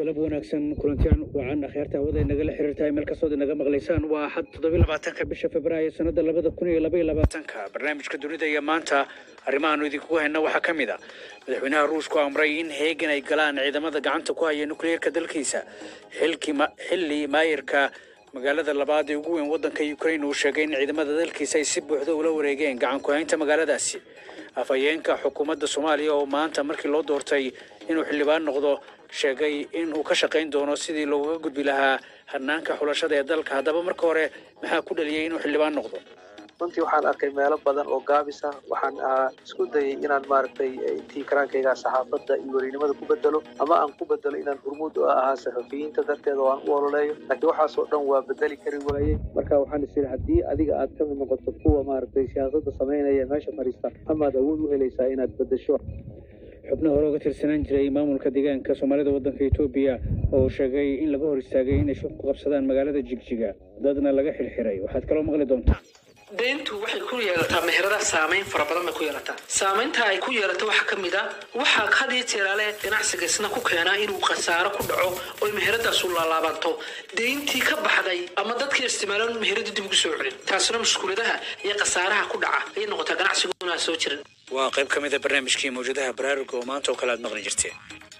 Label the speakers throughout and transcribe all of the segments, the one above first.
Speaker 1: galab wanaagsan kulantiyan wacan akhyaarta hawada inagala xiriirtahay meel kastood inaga maqlaysaan waa axad toddobiy labaatanka bisha februaayo sanada labada kun iyo labaiyo labaatanka barnaamijka dunida iyo maanta arrimahaanu idinkugu hayna waxaa ka mid a madaxweynaha ruushku amray in heegan ay galaan ciidamada gacanta ku haya nukliyeerka dalkiisa xilkii ma- xilli maayirka magaalada labaad ee ugu weyn waddanka ukraine uu sheegay in ciidamada dalkiisa ay si buuxda ula wareegeen gacan ku haynta magaaladaasi afhayeenka xukuumadda soomaaliya oo maanta markii loo doortay inuu xildhibaan noqdo sheegay in uu ka shaqayn doono sidii looga gudbi lahaa hanaanka xulashada ee dalka haddaba marka hore maxaa ku dhaliyey inuu xildhibaan noqdo
Speaker 2: runtii waxaan arkay meelo badan oo gaabis ah waxaan ah, isku dayay inaan maaragtay intii karaankayga saxaafadda iyo werinimada ku bedelo ama aan ku bedelo inaan hormuud u ahaa saxafiyiinta darteeda oo aan u ololeeyo laakiin waxaasoo dhan waa bedeli kari waayey marka waxaan is idhi haddii adiga aad ka mid noqoto kuwa maaragtay siyaasadda samaynaya meesha fadhiista amaad awood u helaysaa inaad bedesho
Speaker 1: xubno hore uga tirsanaan jiray maamulka deegaanka soomaalida waddanka etoobiya oo sheegay in laga hor istaagay inay shaqo ku qabsadaan magaalada jigjiga dadna laga xirxiray waxaad kaloo maqli doontaan
Speaker 3: deyntu waxay ku yeelataa meheradaha saamayn fara badan bay ku yeelataa saamaynta ay ku yeelato waxaa ka mid a waxaa had iyo jeeraale ganacsiga isna ku keenaa inuu khasaaro ku dhaco oy meheradaasu laalaabanto deyntii ka baxday ama dadkii isticmaalaan meheradu dib ugu soo celin taasina mushkuladaha iyo khasaaraha ku dhaca ayay noqotaa ganacsiguna aan soo jirin
Speaker 1: waa qayb ka mid a barnaamijkii mawjadaha baraaruga oo maanta oo kale aad maqli jirteen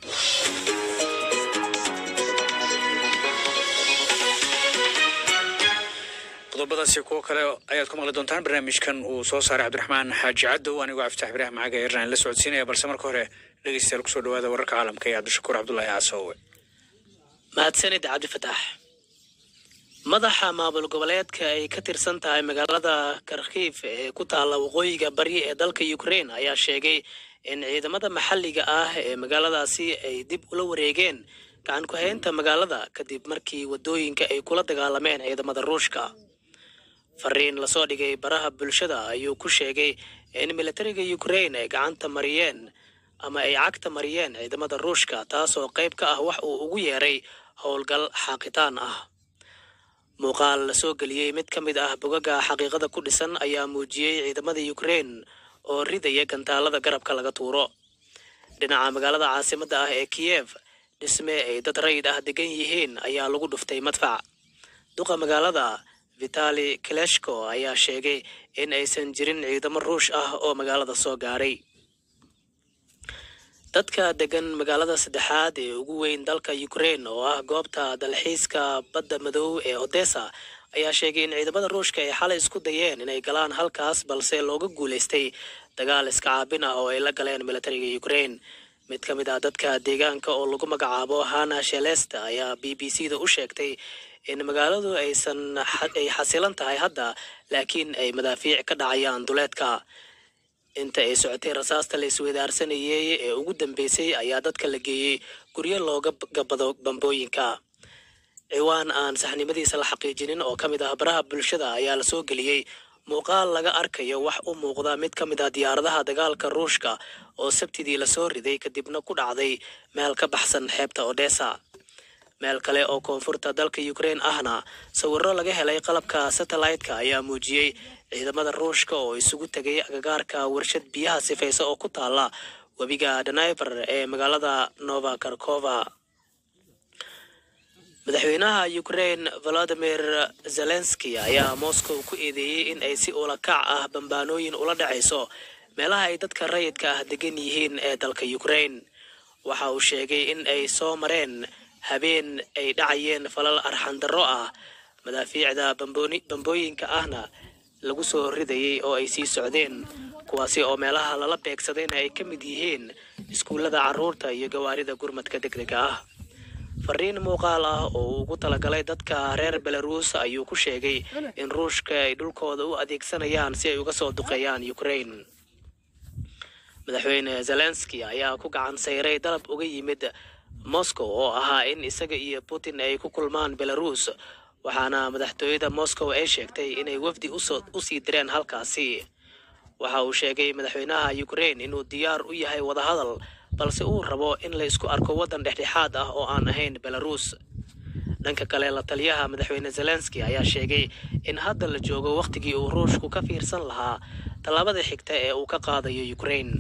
Speaker 1: qodobadaasi kuwo kale ayaad ku maqli doontaan barnaamijkan uu soo saaray cabdiraxmaan xaaji cadow anigoo cabditax ibraahim macaga eernan la socodsiinaya balse marka hore dhegeystayaal kusoo dhawaada wararka caalamka iyo cabdishakuur cabdulaahi casoowe
Speaker 4: mahadsanid cabdifataax madaxa maamul goboleedka ay ka tirsan tahay magaalada karkiif ee ku taalla waqooyiga bari ee dalka ukraine ayaa sheegay in ciidamada maxalliga ah ee magaaladaasi ay dib ula wareegeen gacan ku haynta magaalada kadib markii wadooyinka ay kula dagaalameen ciidamada ruushka fariin lasoo dhigay baraha bulshada ayuu ku sheegay in militariga ukraine ay gacanta mariyeen ama ay cagta mariyeen ciidamada ruushka taasoo qayb ka ah wax uu ugu yeeray howlgal xaaqitaan ah muuqaal la soo geliyey mid ka mid ah bogaga xaqiiqada ku dhisan ayaa muujiyey ciidamada ukraine oo ridaya gantaalada garabka laga tuuro dhinaca magaalada caasimadda ah ee kiyev dhisme ay dad rayid ah degan yihiin ayaa lagu dhuftay madfac duqa magaalada vitali kileshko ayaa sheegay in aysan jirin ciidamo ruush ah oo magaalada soo gaaray dadka degan magaalada saddexaad ee ugu weyn dalka ukraine oo ah goobta dalxiiska badda madow ee odessa ayaa sheegay in ciidamada ruushka ay xalay isku dayeen inay galaan halkaas balse looga guulaystay dagaal iska caabin ah oo ay la galeen militariga ukraine mid ka mid ah dadka deegaanka oo lagu magacaabo hana shelesta ayaa b b c da u sheegtay in magaaladu aysan ay xasilan tahay hadda laakiin ay madaafiic ka dhacayaan duleedka inta ay socotay rasaasta la isweydaarsanayey ee ugu dambeysay ayaa dadka la geeyey guryo looga gabado bambooyinka ciwaan aan saxnimadiisa la xaqiijinin oo ka mid ah baraha bulshada ayaa la soo geliyey muuqaal laga arkayo wax u muuqda mid ka mid ah diyaaradaha dagaalka ruushka oo sabtidii lasoo riday kadibna ku dhacday meel ka baxsan xeebta odessa meel kale oo koonfurta dalka ukraine ahna sawirro laga helay qalabka satellite-ka ayaa muujiyey ciidamada ruushka oo isugu tegay agagaarka warshad biyaha sifaysa oo ku taala webiga daniver ee magaalada nova karkova madaxweynaha ukraine volodimir zelenski ayaa moscow ku eedeeyey in ay si ula kac ah bambaanooyin ula dhacayso meelaha ay dadka rayidka ah degan yihiin ee dalka ukraine waxa uu sheegay in ay soo mareen habeen ay dhacayeen falal arxandarro ah madaafiicda bambooni- bambooyinka ahna lagu soo ridayey oo ay sii socdeen kuwaasi oo meelaha lala beegsadayna ay ka mid yihiin iskuullada carruurta iyo gawaarida gurmadka degdega ah fariin muuqaal ah oo uu ugu talagalay dadka reer belarus ayuu ku sheegay in ruushka ay dhulkooda u adeegsanayaan si ay uga soo duqeeyaan ukraine madaxweyne zelenski ayaa ku gacan sayray dalab uga yimid moscow oo ahaa in isaga iyo putin ay ku kulmaan belarus waxaana madaxtooyada moscow ay sheegtay inay wafdi usoo usii direen halkaasi waxa uu sheegay madaxweynaha ukraine inuu diyaar u yahay wadahadal balse uu rabo in la isku arko waddan dhexdhexaad ah oo aan ahayn belarus dhanka kale la taliyaha madaxweyne zelenski ayaa sheegay in hadda la joogo wakhtigii uu ruushku ka fiirsan lahaa tallaabada xigta ee uu ka qaadayo ukraine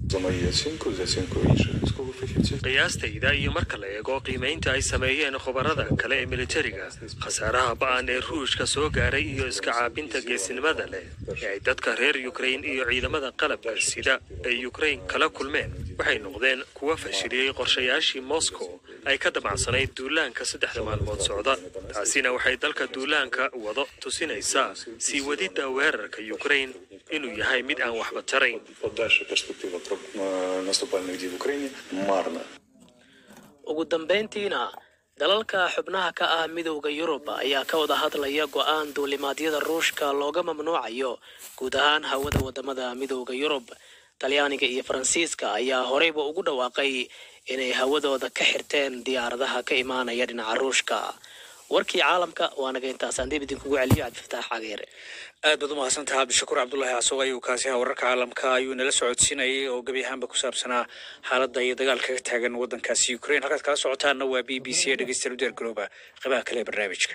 Speaker 5: За мою оценку, за оценку інших військових фахівців.
Speaker 6: qiyaastayda iyo marka la eego qiimaynta ay sameeyeen khubarada kale ee militariga khasaaraha ba'an ee ruushka soo gaaray iyo iska caabinta geesinimada leh ee ay dadka reer ukrain iyo ciidamada qalabka sida ay ukrain kala kulmeen waxay noqdeen kuwa fashiliyey qorshayaashii moscow ay ka damacsanayd duulaanka saddexda maalmood socda taasina waxay dalka duulaanka wado tusinaysaa sii wadidda weerarka ukrain inuu yahay mid aan waxba tarayn
Speaker 5: Подальша перспектива про е, наступальних дій в Україні марна.
Speaker 4: ugu dambayntiina dalalka xubnaha ka ah midowda yurub ayaa ka wada hadlaya go'aan duulimaadyada ruushka looga mamnuucayo guud ahaan hawada wadamada midowda yurub talyaaniga iyo faransiiska ayaa horeyba ugu dhawaaqay inay hawadooda ka xirteen diyaaradaha ka imaanaya dhinaca ruushka warkii caalamka waa naga intaasaan dib idinkugu celiyo cabdifataax cageere
Speaker 1: aad baad u mahadsantaha cabdishakuur cabdulaahi casog ayuu kaasi ahaa wararka caalamka ayuu nala socodsiinayay oo gebi ahaanba ku saabsanaa xaaladda iyo dagaalka ka taagan waddankaasi ukraine halkaad kala socotaana waa b b c ee dhegeystayaal u diyaar garooba qeybaha kale ee barnaamijka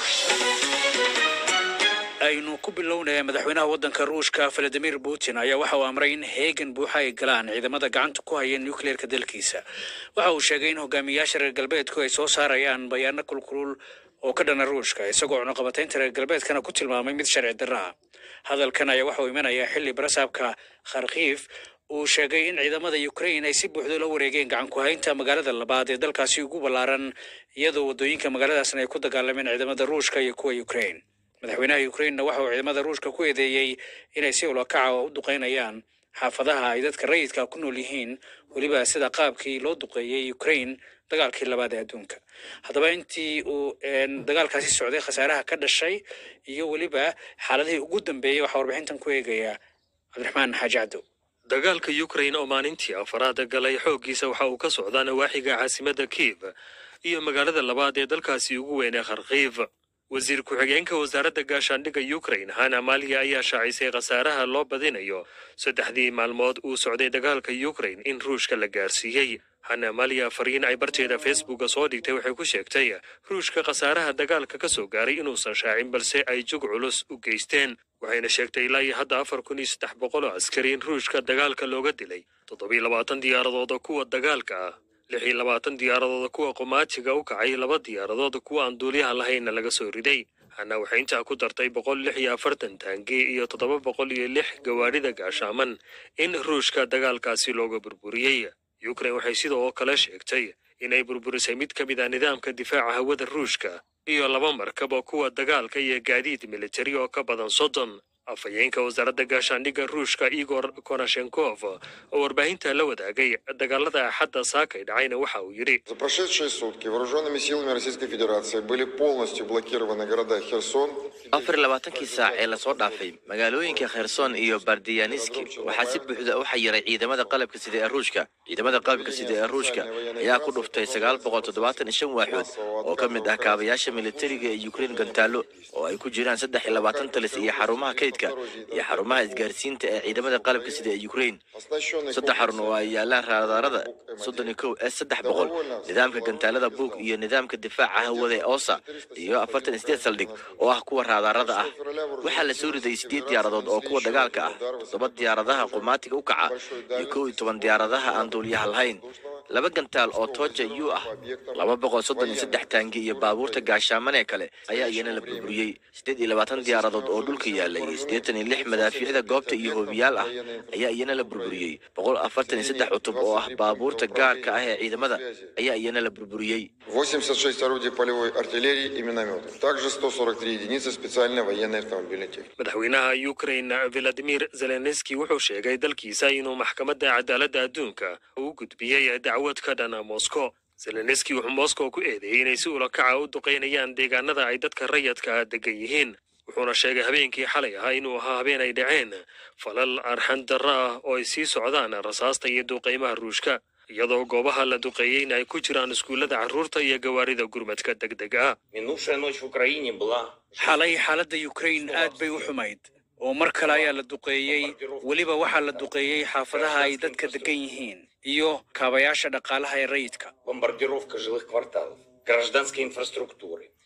Speaker 1: aynu ku bilownaya madaxweynaha waddanka ruushka valadimir putin ayaa waxa uu amray in heegan buuxa ay galaan ciidamada gacanta ku haya nukleerka dalkiisa waxa uu sheegay in hogaamiyayaasha reer galbeedku ay soo saarayaan bayaano kulkulul oo ka dhana ruushka isagoo cunaqabataynta reer galbeedkana ku tilmaamay mid sharci darro ah hadalkan ayaa waxa uu imanayaa xilli barasaabka kharkiif uu sheegay in ciidamada ukraine ay si buuxda la wareegeen gacan ku haynta magaalada labaad ee dalkaasi ugu ballaaran iyadoo waddooyinka magaaladaasna ay ku dagaalameen ciidamada ruushka iyo kuwa ukraine madaxweynaha ukrainena waxa uu ciidamada ruushka ku eedeeyey inay si ulakaca u duqeynayaan xaafadaha ay dadka rayidka ku nool yihiin weliba sida qaabkii loo duqeeyey ukraine dagaalkii labaad ee adduunka haddaba intii uu een, dagaalkaasi socday khasaaraha ka dhashay iyo weliba xaaladihii ugu dambeeyey waxaa warbixintan ku eegaya cabdiraxmaan xaaji cabdow
Speaker 6: dagaalka ukrain oo maalintii afaraad galay xooggiisa waxa uu ka socdaa nawaaxiga caasimadda kiiv iyo magaalada labaad ee dalkaasi ugu weyn ee kharkiif wasiir ku-xigeenka wasaaradda gaashaandhigga ukrain hana maliya ayaa shaacisay khasaaraha loo badinayo saddexdii maalmood uu socday dagaalka ukrain in ruushka la gaarsiiyey hana maliya fariin ay barteeda facebooka soo dhigtay waxay ku sheegtay ruushka khasaaraha dagaalka ka soo gaaray inuusan shaacin balse ay jug culus u geysteen waxayna sheegtay ilaa iyo hadda afar kun iyo saddex boqol oo askari in ruushka dagaalka looga dilay toddobiyo labaatan diyaaradooda kuwa dagaalka ah lix iyo labaatan diyaaradooda kuwa qumaatiga u kacay laba diyaaradood kuwa aan duuliyaha lahaynna laga soo riday hana waxay intaa ku dartay boqol lix iyo afartan taangi iyo toddoba boqol iyo lix gawaadhida gaashaaman in ruushka dagaalkaasi looga burburiyey ukrain waxay sidoo kale sheegtay inay burburisay mid ka mid ah nidaamka difaaca hawada ruushka iyo laba markab oo kuwa dagaalka iyo gaadiid militari oo ka badan soddon afhayeenka wasaaradda gaashaandhigga ruushka igor konashenkov oo warbaahinta la wadaagay dagaalada axadda saakay dhacayna waxa uu yidhi
Speaker 7: За прошедшие сутки вооруженными силами Российской Федерации были полностью блокированы города Херсон,
Speaker 8: afar iyo labaatankii saac ee lasoo dhaafay magaalooyinka kherson iyo bardiyaniski waxaa si buuxda u xayiray ciidamada qalabka sida ee ruushka ciidamada qalabka sida ee ruushka ayaa ku dhuftay sagaal boqol toddobaatan iyo shan waaxood oo ka mid ah kaabayaasha militariga ee ukraine gantaallo oo ay ku jiraan saddex iyo labaatan talis iyo xarumaha kaydka iyo xarumaha isgaarsiinta ee ciidamada qalabka sida ee ukraine
Speaker 7: оснащенный
Speaker 8: saddex xarun oo ay yaalaan raadaarada soddon iyo kow s saddex boqol nidaamka gantaalada buug iyo nidaamka difaaca hawada ee osa iyo afartan iyo sideed saldhig oo ah kuwa raadaarada ah waxaa la soo riday sideed diyaaradood oo kuwa dagaalka ah todoba diyaaradaha qumaatiga u kaca iyo kow iyo toban diyaaradaha aan duuliyaha lahayn laba gantaal oo tooja u ah laba boqol soddon iyo saddex taangi iyo baabuurta gaashaamanee kale ayaa iyana la burburiyey sideed iyo labaatan diyaaradood oo dhulka yaalay iyo siddeetan iyo lix madaafiicda goobta iyo hoobiyaal ah ayaa iyana la burburiyey boqol afartan iyo saddex cutub oo ah baabuurta gaarka ah ee ciidamada ayaa iyana la burburiyey
Speaker 7: 86 орудий полевой артиллерии и минометов. Также 143 единицы специальной военной автомобильной техники.
Speaker 6: madaxweynaha ukrain valadimir zelenski wuxuu sheegay dalkiisa inuu maxkamadda cadaaladda adduunka u gudbiyey dacwad ka dhana moscow zelenski wuxuu moscow ku eedeeyey inay si ulakaca u duqeynayaan deegaanada ay dadka rayadka ah degan yihiin wuxuuna sheegay habeenkii xalay ahaa inuu ahaa habeen ay dhaceen falal arxan darro ah oo ay sii socdaan rasaasta iyo duqeymaha ruushka iyadoo goobaha la duqeeyeyna ay ku jiraan iskuullada carruurta iyo gawaarida gurmadka deg deg ah
Speaker 9: Минувшая ночь в Украине была
Speaker 1: xalay xaaladda ukraine aad bay u xumayd oo mar kale ayaa la duqeeyey weliba waxaa la duqeeyey xaafadaha ay dadka degan yihiin iyo kaabayaasha dhaqaalaha ee rayidka
Speaker 9: бомбардировка жилых кварталов, гражданской инфраструктуры.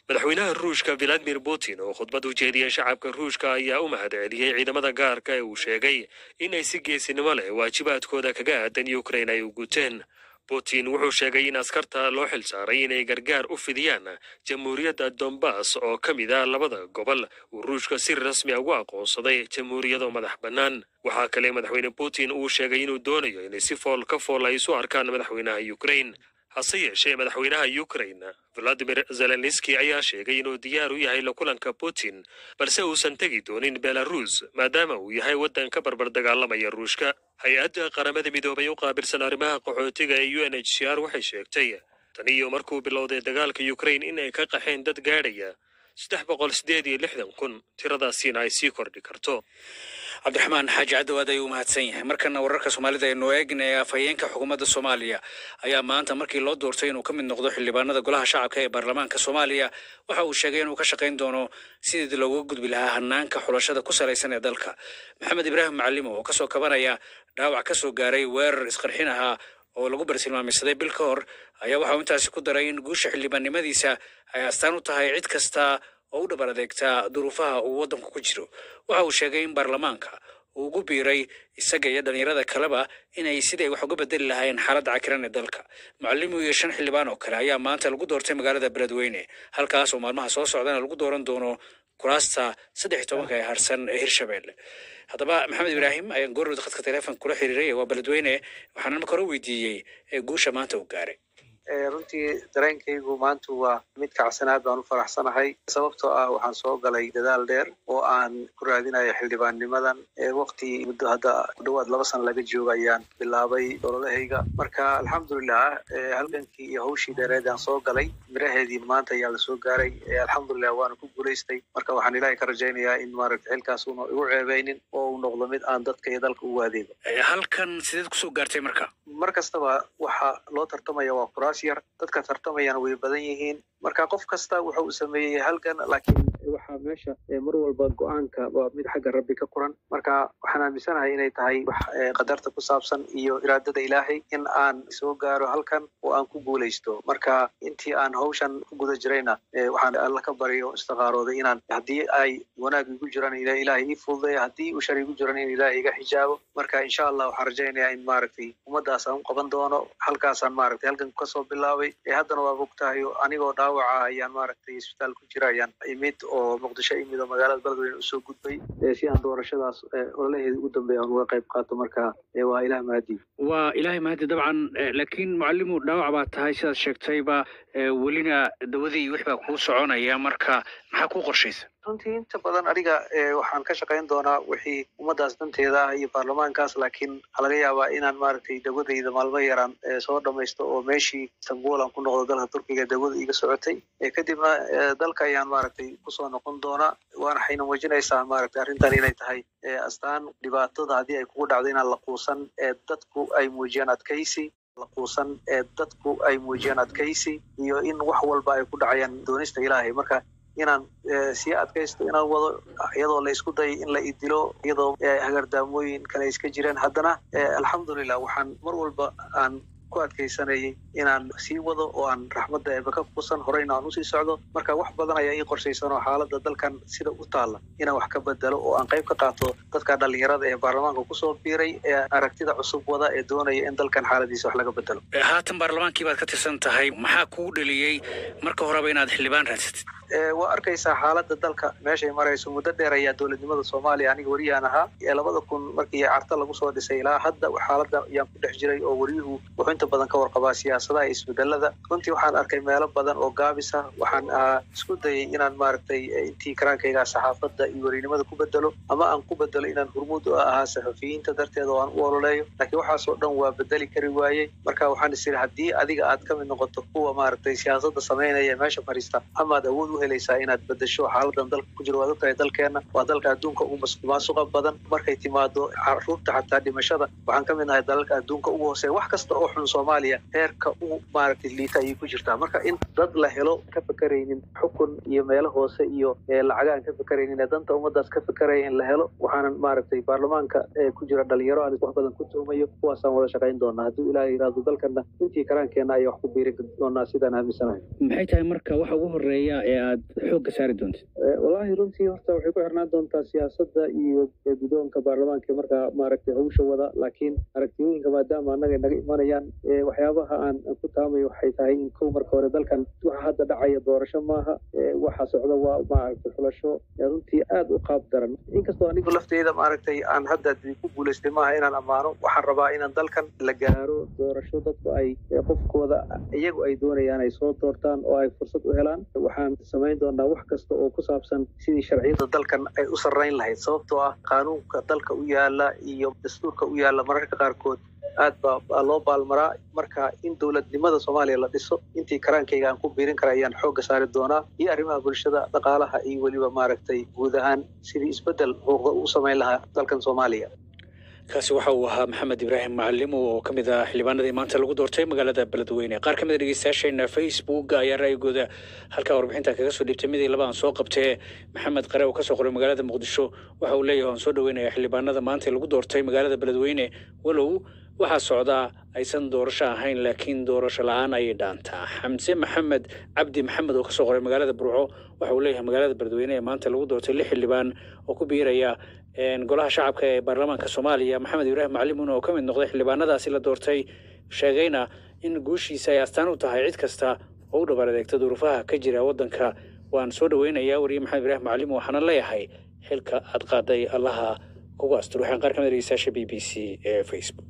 Speaker 6: madaxweynaha ruushka valadimir putin oo khudbad u jeediyey shacabka ruushka ayaa u mahad celiyey ciidamada gaarka ee uu sheegay inay si geesinimo leh waajibaadkooda kaga aadan ukrain ay u guteen putin wuxuu sheegay in askarta loo xil saaray inay gargaar u fidiyaan jamhuuriyadda dombas oo ka mid ah labada gobol uu ruushka si rasmi a ugu aqoonsaday jamhuuriyado madax bannaan waxaa kale madaxweyne putin uu sheegay inuu doonayo inay si fool ka fool ay isu arkaan madaxweynaha ukrain hase yeeshee madaxweynaha ukrain valadimir zelenski ayaa sheegay inuu diyaar u yahay la kulanka putin balse uusan tegi doonin belarus maadaama uu yahay waddan ka barbar dagaalamaya ruushka hay-adda qaramada midoobay u qaabilsan arrimaha qaxootiga ee u n h c r waxay sheegtay tan iyo markuu bilowday dagaalka ukrain in ay ka qaxeen dad gaadhaya saddex boqol sideed iyo lixdan kun tiradaasiina ay sii kordhi karto
Speaker 1: cabdiraxmaan xaaji caddowaad ayuu mahadsan yahay markana wararka soomaalida aynu eegnaya afhayeenka xukuumadda soomaaliya ayaa maanta markii loo doortay inuu ka mid noqdo xildhibaanada golaha shacabka ee baarlamaanka soomaaliya waxa uu sheegay inuu ka shaqayn doono sidii looga gudbi lahaa hanaanka xulashada ku salaysan ee dalka maxamed ibraahim macalimo oo kasoo kabanaya dhaawac kasoo gaaray weerar isqarxin ahaa oo lagu bartilmaameysaday bil ka hor ayaa waxauu intaasi ku daray in guusha xildhibaannimadiisa ay astaan u tahay cid kasta oo u dhabar adeegtaa duruufaha uu waddanku ku jiro waxa uu sheegay in baarlamaanka uu ugu biiray isaga iyo dhallinyarada kaleba inay siday wax uga bedeli lahaayeen xaaladda cakiran ee dalka mucalimu iyo shan xildhibaan oo kale ayaa maanta lagu doortay magaalada beledweyne halkaas oo maalmaha soo socdana lagu dooran doono kuraasta saddex iyo tobanka ee harsan ee hirshabelle haddaba maxamed ibraahim ayaan goorowda khadka teleefon kula xiriiray waa beledweyne waxaana marka hore weydiiyey ee guusha maanta uu gaaray
Speaker 2: runtii dareenkaygu maanta waa mid kacsanaad baan u faraxsanahay sababtoo ah waxaan soo galay dadaal dheer oo aan ku raadinayo xildhibaannimadan waqti muddo hadda ku dhawaad laba sano laga jooga ayaan bilaabay ololahayga marka alxamdulilah halgankii iyo hawshii dheereed aan soo galay miraheedii maanta ayaa lasoo gaaray alxamdulilah waana ku guulaystay marka waxaan ilaahay ka rajaynayaa in maaragta xilkaas una igu ceebeynin oo uu noqdo mid aan dadka iyo dalka ugu adeego
Speaker 1: halkan sideed kusoo gaartay marka
Speaker 2: mar kastaba waxa loo tartamaya waa kuraas yar dadka tartamayana way badan yihiin marka qof kasta wuxa uu sameeyey halgan laakiin waxaa meesha mar walba go-aanka waa mid xagga rabbi ka quran marka waxaan aaminsanahay inay tahay wax qadarta ku saabsan iyo iraadada ilaahay in aan soo gaaro halkan oo aan ku guulaysto marka intii aan hawshan ku guda jirayna waxaan alla ka baryo istiqaarooday inaan haddii ay wanaag igu jiraan ilaahay ii fududeeya haddii uu shar igu jiran in ilaahay iga xijaabo marka insha allah waxaan rajaynayaa in maaragtay ummadaas aan u qaban doono halkaasaan maaragtay halkan kasoo bilaabay haddana waa bogtahay anigoo dhaawaca ayaan maaragtay isbitaal ku jira ayaan imid oo muqdisho imid oo magaalada beledweyne usoo gudbay si aan doorashadaas ololaheeda ugu dambeeya aan uga qayb qaato marka waa ilaah mahadi
Speaker 1: waa ilaahay mahadi dabcan laakiin mucalimu dhaawac baa tahay sidaad sheegtayba welina dawadii wix baa kuu soconaya marka maxaa kuu qorshaysa
Speaker 2: runtii inta badan aniga waxaan ka shaqayn doonaa wixii ummadaas danteeda ah iyo baarlamaankaas laakiin waxaa laga yaabaa inaan maaragtay dawadayda maalmo yaraan soo dhamaysto oo meeshii istanbul aan ku noqdo dalka turkiga dawada iga socotay kadibna dalka ayaan maaragtay kusoo noqon doonaa waana xayna muujinaysaa maaragtay arrintan inay tahay astaan dhibaatada haddii ay kugu dhacdo inaan la quusan dadku ay muujiyaan adkaysi la quusan ee dadku ay muujiyaan adkaysi iyo in wax walba ay ku dhacayaan doonista ilaahay marka inaan sii adkaysto inaan wado iyadoo la isku dayay in la idilo iyadoo hagardaamooyin kale iska jireen haddana alxamdulilah waxaan mar walba aan ku adkaysanayay inaan sii wado oo aan raxmadda eeba ka kuusan horeyna aan usii socdo marka wax badan ayaa ii qorshaysan oo xaaladda dalkan sida u taalla inaan wax ka bedelo oo aan qayb ka qaato dadka dhallinyarada ee baarlamaanka kusoo biiray ee aragtida cusub wada ee doonaya in dalkan xaaladiisa wax laga bedelo
Speaker 1: haatan baarlamaankii baad ka tirsan tahay maxaa kugu dheliyey marka horeba inaad xildhibaan raadsatid
Speaker 2: waa arkaysaa xaaladda dalka meeshay marayso muddo dheer ayaa dowladnimada soomaaliya aniga wariyaan ahaa labada kun markii carta lagu soo dhisay ilaa hadda xaaladda ayaan ku dhex jiray oo wariyuhu wuxuu inta badan ka warqabaa siyaasadaha iyo isbedelada runtii waxaan arkay meelo badan oo gaabis ah waxaan isku dayay inaan maaragtay intii karaankayga saxaafadda iyo werinimada ku bedelo ama aan ku bedelo inaan hurmud u ahaa saxafiyiinta darteeda oo aan u ololeeyo laakiin waxaasoo dhan waa bedeli kari waayey marka waxaan is iri haddii adiga aad ka mid noqoto kuwa maaragtay siyaasadda samaynaya ee meesha fadhiista amaad awood u helaysaa inaad bedesho xaaladan dalka ku jiro waad ogtahay dalkeena waa dalka adduunka ugu masuqmaasuqa badan markay timaado caruurta xataa dhimashada waxaan ka mid nahay dalalka adduunka ugu hooseeya wax kasta oo xun soomaaliya heerka u maaragtay liita ayay ku jirtaa marka in dad la helo ka fekeraynin xukun iyo meelo hoose iyo lacaga aan ka fekeraynin ee danta ummadaas ka fekeraya in la helo waxaanan maaragtay baarlamaanka ku jira dhalinyaro aan wax badan ku tuhumayo kuwaasaan wada shaqayn doonaa hadduu ilaah yidhaahdo dalkana intii karaankeenna ayaa wax ku biirin doonaa sidaan aaminsanahay
Speaker 1: maxay tahay marka waxa ugu horeeya ee aad xoogga saari doontid
Speaker 2: wallaahi runtii horta waxay ku xirnaan doontaa siyaasadda iyo guddoonka baarlamaanka markaa maaragtay hawsha wada laakiin aragtiyooyinka maadaama annaga naga imanayaan waxyaabaha aan ku taamayo waxay tahay in kow marka hore dalkan waxa hadda dhacaya doorasho maaha waxa socda waa maaragtay xulasho runtii aad u qaab daran inkastoo anigu lafteyda maaragtay aan hadda ku guulaystay maaha inaan ammaano waxaan rabaa inaan dalkan la gaaro doorasho dadku ay qofkooda iyagu ay doonayaan ay soo doortaan oo ay fursad u helaan waxaan samayn doonaa wax kasta oo ku saabsan sidii sharciyada dalkan ay u sarrayn lahayd sababtoo ah qaanuunka dalka u yaala iyo dastuurka u yaala mararka qaarkood aad baa loo baalmaraa marka in dowladnimada soomaaliya la dhiso intii karaankayga aan ku biirin kara ayaan xoogga saari doonaa iyo arrimaha bulshada dhaqaalaha iyo weliba maaragtay guud ahaan sidii isbeddel muuqda u samayn lahaa dalkan soomaaliya
Speaker 1: kaasi waxa uu ahaa maxamed ibraahim macalimo oo ka mid ah xildhibaanadii maanta lagu doortay magaalada beledweyne qaar ka mid a dhegeystayaasheena facebook ayaa ra'yigooda halkaa warbixinta kaga soo dhiibtay midii laba aan soo qabtee maxamed qare oo ka soo qoray magaalada muqdisho waxa uu leeyahay waan soo dhaweynaya xildhibaanada maanta lagu doortay magaalada beledweyne walow waxaa socdaa aysan doorasho ahayn laakiin doorasho la-aan ayay dhaantaa xamse maxamed cabdi maxamed oo ka soo qoray magaalada burco waxa uu leeyahay magaalada beledweyne ee maanta lagu doortay lix xildhibaan oo ku biiraya golaha shacabka ee baarlamaanka soomaaliya maxamed ibraahim macalimuun oo ka mid noqday xildhibaanadaasi la doortay sheegayna in guushiisa ay astaan u tahay cid kasta oo u dhabar adeegta duruufaha ka jira waddanka waan soo dhaweynayaa wariye maxamed ibraahim macalimuun waxaana leeyahay xilka aad qaaday allaha kugu astur waxaan qaar ka mid dhegeystayaasha b b c ee facebook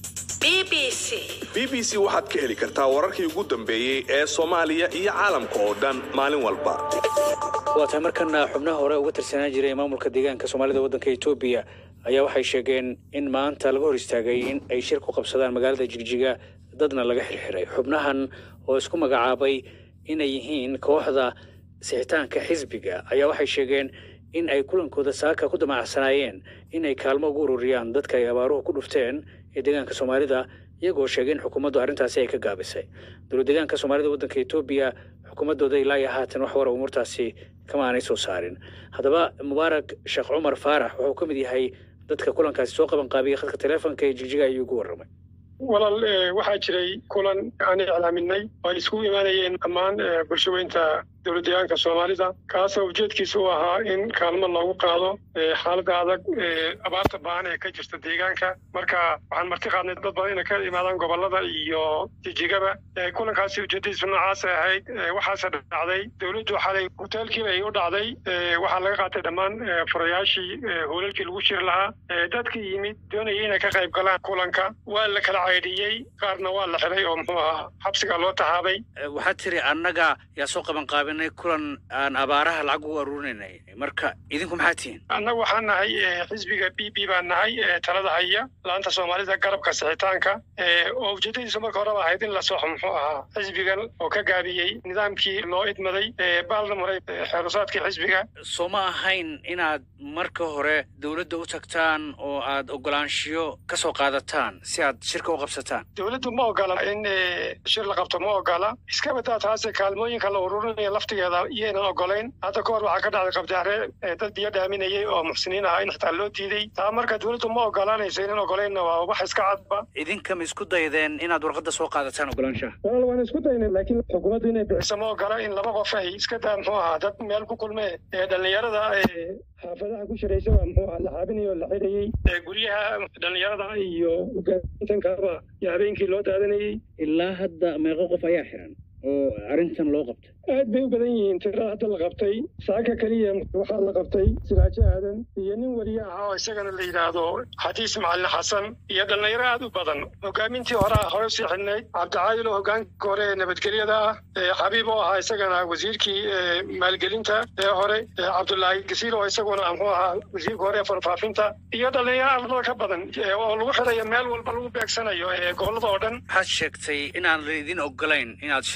Speaker 10: b b c waxaad ka heli kartaa wararkii ugu dambeeyey ee soomaaliya iyo caalamka oo dhan maalin walba
Speaker 1: waa tahay markana xubnaha hore uga tirsanaan jiray maamulka deegaanka soomaalida waddanka etoobiya ayaa waxay sheegeen in maanta laga hor istaagay in ay shir ku qabsadaan magaalada jigjiga dadna laga xirxiray xubnahan oo isku magacaabay inay yihiin kooxda sixitaanka xisbiga ayaa waxay sheegeen in ay kulankooda saaka ku damacsanaayeen in ay kaalmo ugu ururiyaan dadka ay abaaruhu ku dhufteen ee deegaanka soomaalida iyagoo sheegay in xukuumaddu arrintaasi ay ka gaabisay dowlad deegaanka soomaalida waddanka etoobiya xukuumaddooda ilaa iyo haatan wax wara umuurtaasi kama aanay soo saarin haddaba mubaarak sheekh cumar faarax wuxuu ka mid yahay dadka kulankaasi soo qaban qaabiyey khadka taleefonka ee jigjiga ayuu ugu warramay
Speaker 11: walaal waxaa jiray kulan aan iclaaminay oo ay iskugu imaanayeen dhammaan bulshaweynta dowlad deegaanka soomaalida kaasoo ujeedkiisa u ahaa in kaalmo loogu qaado xaaladda adag abaarta baan ee ka jirta deegaanka marka waxaan marti qaadnay dad badan inay ka imaadaan gobolada iyo jijigaba kulankaasi ujeedadiisu noocaas ahayd waxaase dhacday dowladdu xalay hoteelkiiba ay u dhacday waxaa laga qaatay dhammaan furayaashii hoolalkii lagu shiri lahaa dadkii yimid doonayay inay ka qayb galaan kulanka waa la kala caydhiyey qaarna waa la xiray oo muxuu ahaa xabsiga loo tahaabay
Speaker 1: waxaad tiri annaga yaa soo qaban qaabinay kulan aan abaaraha lacag ugu aruurinay marka idinku maxaa tihiin
Speaker 11: annagu waxaan nahay xisbiga b b baan nahay talada haya laanta soomaalida garabka sixitaanka oo ujeedadiisu marka horeba ahayd in la soxo muxuu ahaa xisbigan oo ka gaabiyey nidaamkii loo idmaday baalna maray xeerusaadkii xisbiga
Speaker 1: soo ma ahayn inaad marka hore dowladda u tagtaan oo aad ogolaanshiyo ka soo qaadataan si aad shirka u qabsataan
Speaker 11: dowladdu ma ogola in shir la qabto ma ogola iska badaa taase kaalmooyinka la ururinaya laftigeeda iyaynan ogolayn hadda ka hor waxaa ka dhacday qabdaare dad biyo dhaaminayay oo muxsiniin ahaa in xitaa loo diiday taa marka dowladdu ma ogolaanayso inan ogolaynna waa wax iska cadba
Speaker 1: idinka ma isku daydeen inaad warqadda soo qaadataan ogolaanshaha
Speaker 11: walaal waan isku daynay laakiin xukuumaddu inay bixiso ma ogola in laba qof ay iska daa muxuu ahaa dad meel ku kulmee ee dhallinyarada xaafadaha ku shiraysa waa muxuu ahaa la xaabinayay oo la xidhayey guryaha dhallinyarada iyo hogaamintankaba iyo habeenkii loo daadanayey
Speaker 1: ilaa hadda meeqo qof ayaa xiran oo arrintan loo qabtay
Speaker 11: aad bay u badan yihiin tirada hadda la qabtay saaka keliya waxaa la qabtay siraajo aadan iyo nin weliye ahaa oo isagana la yidhaahdo xadiis macalin xasan iyo dhallinyaro aad u badan hogaamintii horea hore usii xidhnayd cabdicaadil oo hogaanka hore ee nabadgelyada ah xabiib oo ahaa isagana wasiirkii maalgelinta ee hore cabdulaahi gasiir oo isaguna muxuu ahaa wasiirka hore ee farfaafinta iyo dhallinyaro ardada ka badan oo lagu xidhayo meel walba lagu beegsanayo ee gobolada oo dhan
Speaker 1: waxaad sheegtay inaan laydin ogolayn inaad shirar qabsataan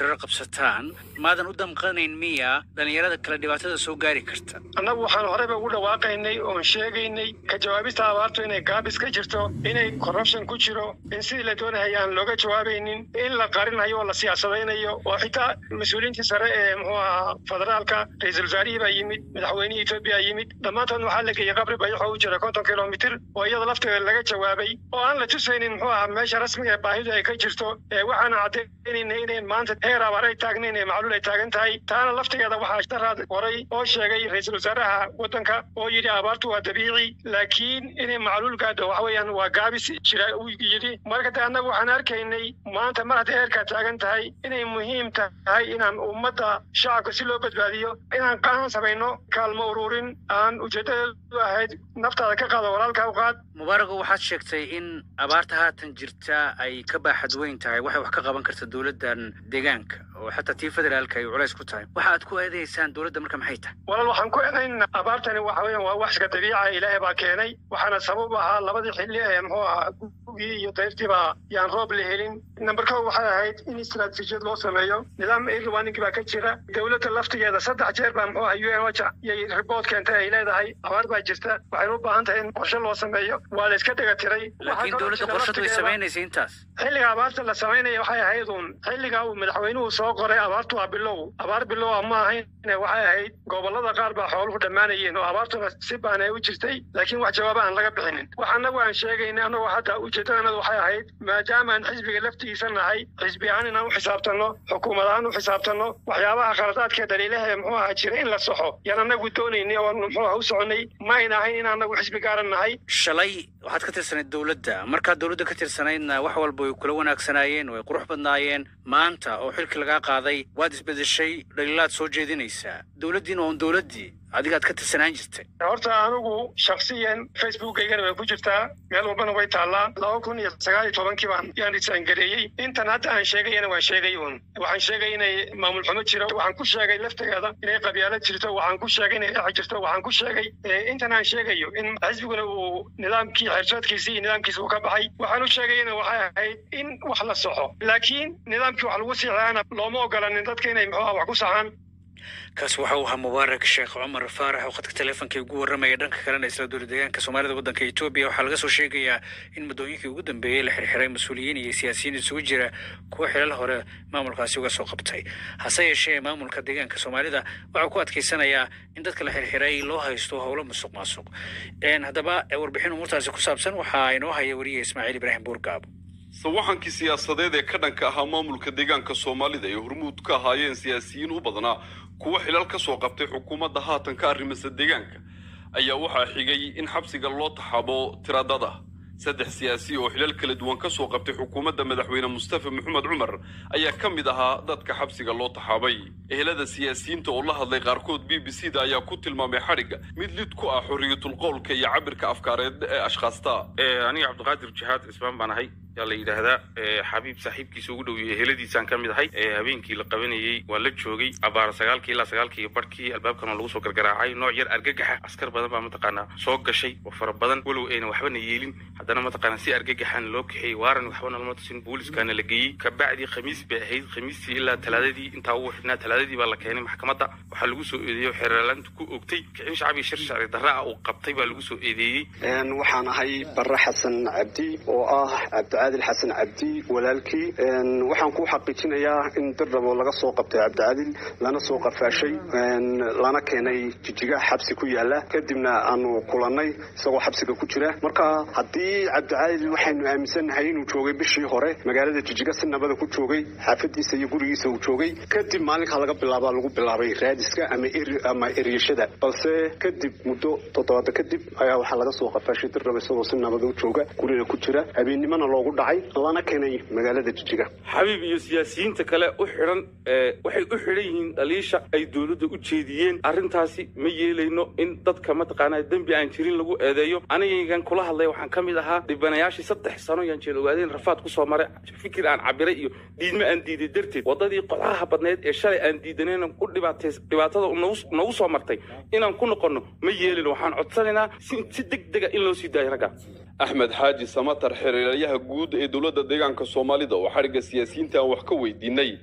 Speaker 1: haysataan maadan u damqanayn miya dhallinyarada kale dhibaatada soo gaari karta
Speaker 11: annagu waxaan horeyba ugu dhawaaqaynay oon sheegaynay ka jawaabista abaartu inay gaabis ka jirto inay corruption ku jiro in sidii la doonahaya aan looga jawaabaynin in la qarinayo oo la siyaasadaynayo oo xitaa mas-uuliyiintii sare ee muxuu ahaa federaalka ra-iisul wasaarihii baa yimid madaxweynihii etoobiya yimid dhammaantood waxaa la geeyey qabri bayaxoo u jira konton kilomitir oo iyada lafteeda laga jawaabay oo aan la tusaynin muxuu ahaa meesha rasmiga ee baahidu ay ka jirto ee waxaana caddaynayna inayn maanta heer abaar ay taagnayn ee macluul ay taagan tahay taana laftigeeda waxaa daraad horay oo sheegay ra-iisul wasaaraha waddanka oo yidhi abaartu waa dabiici laakiin inay macluul gaadho waxa weeyaan waa gaabis jira uu yidhi marka de annagu waxaan arkaynay maanta mar hadday heerkaa taagan tahay inay muhiim tahay inaan ummadda shacabka si loo badbaadiyo inaan qaan samayno kaalmo ururin aan ujeedadeedu ahayd naftaada ka qaado walaalka u qaad
Speaker 1: mubaarago waxaad sheegtay in abaarta haatan jirta ay ka baaxad weyn tahay waxay wax ka qaban karta dowladdan deegaanka oo xataa tii federaalka ay culays ku tahay waxa aad ku eedaysaan dowladda marka maxay tahay
Speaker 11: walaal waxaan ku eedaynaa abaartani waxa weeyaan waa wax iska dabiica ilaahay baa keenay waxaana sabab ahaa labadii xilli ee muxuu ahaa gugii iyo dayrtiiba yaan roob la helin number kow waxay ahayd in istaraatiijiyad loo sameeyo nidaam irwanigi baa ka jira dowladda laftigeeda saddex jeer baa muxuu ahaa u n oja iyo report keentay ay leedahay abaar baa jirta waxayna u baahan tahay in qorshe loo sameeyo waa la iska dhega tiray
Speaker 1: laakiin dowladda qorshadu way samaynaysa intaas
Speaker 11: xilliga abaarta la samaynaya waxay ahayd uun xilliga uu madaxweynuhu soo qoray abaartu waa bilow abaar bilow ma ahayn waxay ahayd gobolada qaar baa xooluhu dhammaanayeen oo abaartuna si baan ay u jirtay laakiin wax jawaaba aan laga bixinin wax annagu aan sheegaynay annagoo hadda ujeedadanadu waxay ahayd maadaama aan xisbiga laftigiisa nahay xisbi ahaan inaan u xisaabtanno xukuumad ahaan u xisaabtanno waxyaabaha khaladaadka daliilaha ee muxuu ahaa jira in la soxo yaan annagu doonaynay oo muxuu aha u soconnay ma ayna ahayn in annagu xisbi gaaran nahay
Speaker 1: shalay waxaad ka tirsanayd dowladda markaad dowladda ka tirsanaydna wax walba way kula wanaagsanaayeen way qurux badnaayeen maanta oo xilkii lagaa qaaday waad isbedeshay dhaliilaad soo jeedinaysaa dowladdiina oon dowladdii adigaad ka tirsanaan jirtay
Speaker 11: horta anigu shaksiyan facebookaygana way ku jirtaa meel walbana way taallaa laba kun iyo sagaal iyo tobankii baan yaan risaangareeyey intan hadda aan sheegayana waan sheegay uun waxaan sheegay inay maamul xumo jiro waxaan ku sheegay laftigeeda inay qabyaalad jirto waxaan ku sheegay inay dhex jirto waxaan ku sheegay intan aan sheegayo in xisbiguna uu nidaamkii xeersoodkiisii iyo nidaamkiisa uu ka baxay waxaan u sheegayana waxay ahayd in wax la soxo laakiin nidaamkii wax lagu siixaana looma ogolanin dadka inay muxuu ah wax ku saxaan
Speaker 1: kaasi waxa uu ahaa mubaarak sheekh cumar faarax oo khadka teleefonkai ugu warramaya dhanka kalena isla dowla deegaanka soomaalida waddanka etoobiya waxaa laga soo sheegayaa in muddooyinkii ugu dambeeyey la xirxiray mas-uuliyiin iyo siyaasiyiin isugu jira kuwa xilal hore maamulkaasi uga soo qabtay hase yeeshee maamulka deegaanka soomaalida waxaa ku adkaysanayaa in dadka la xirxiray loo haysto howlo musuq maasuq haddaba warbixin umuurtaasi ku saabsan waxaa inoo haya wariye ismaaciil ibraahim buurgaabo
Speaker 12: sawaxankii siyaasadeed ee ka dhanka ahaa maamulka deegaanka soomaalida ay hormuud ka ahaayeen siyaasiyiin u badnaa kuwa xilal ka soo qabtay xukuumadda haatan ka arrimasa deegaanka ayaa waxaa xigay in xabsiga loo taxaabo tiradada saddex siyaasi oo xilal kala duwan ka soo qabtay xukuumadda madaxweyne mustafa maxamed cumar ayaa ka mid ahaa dadka xabsiga loo taxaabay ehelada siyaasiyiinta oo la hadlay qaarkood b b c da ayaa ku tilmaamay xadhigga mid lid ku ah xorriyatul qowlka iyo cabirka afkaareed ee ashkhaasta
Speaker 13: aniga cabdiqaadir jihaad cismaan baan ahay yaa la yidhaahdaa xabiib saaxiibkiisa ugu dhow iyo eheladiisaan ka mid ahay habeenkii la qabanayey waa la joogay abaar sagaalkii ilaa sagaalkii barkii albaabkan oo lagu soo gargaraacay nooc yar argagaxa askar badan baa mataqaanaa soo gashay oo fara badan walow ayna waxbana yeelin haddana mataqaanaa si argagaxan loo kaxeeyey waaran waxbana lama tusin booliskaana la geeyey kabacdii khamiis bay ahayd khamiistii ilaa talaadadii intaa ugu xidhnaa talaadadii baa la keenay maxkamadda waxaa lagu soo eedeeyey oo xeerlaanta ku ogtay kicin shacbi shir sharci darra ah uu qabtay baa lagu soo eedeeyey
Speaker 14: waxaan ahay barre xasan cabdi oo ah cabdicaadil xasan cabdi walaalkii waxaan ku xaqiijinayaa in dirrabo laga soo qabtay cabdicaadil lana soo qafaashay lana keenay jijiga xabsi ku yaala kadibna aanu kulannay isagoo xabsiga ku jira marka haddii cabdicaadil waxaynu aaminsannahay inuu joogay bishii hore magaalada jijiga si nabada ku joogay xaafadiisa iyo gurigiisa uu joogay kadib maalinkaa laga bilaabaa lagu bilaabay raadiska ama ama eryashada balse kadib muddo toddobaada kadib ayaa waxaa laga soo qafaashay dirrabo isagoo si nabada u jooga guriga ku jira habeennimona loogu dhacay lana keenay magaalada jijiga
Speaker 13: xabiib iyo siyaasiyiinta kale u xidhan waxay u xidhan yihiin dhaliisha ay dowladda u jeediyeen arrintaasi ma yeelayno in dadka mataqaanaa dembi aan jirin lagu eedeeyo anigan kula hadlay waxaan ka mid ahaa dhibanayaashii saddex sano yaan jeel ogaadeen rafaad ku soo maray fikir aan cabiray iyo diidmo aan diiday darteed waddadii qodaha badneed ee shalay aan diidanayna ku dhibaatay dhibaatada nagu soo martay inaan ku noqonno ma yeelino waxaan codsanaynaa si deg dega in loo sii daayo ragga
Speaker 12: axmed xaaji samatar xiriiryaha guud ee dowladda deegaanka soomaalida oo xadhigga siyaasiyiinta aan wax ka weydiinay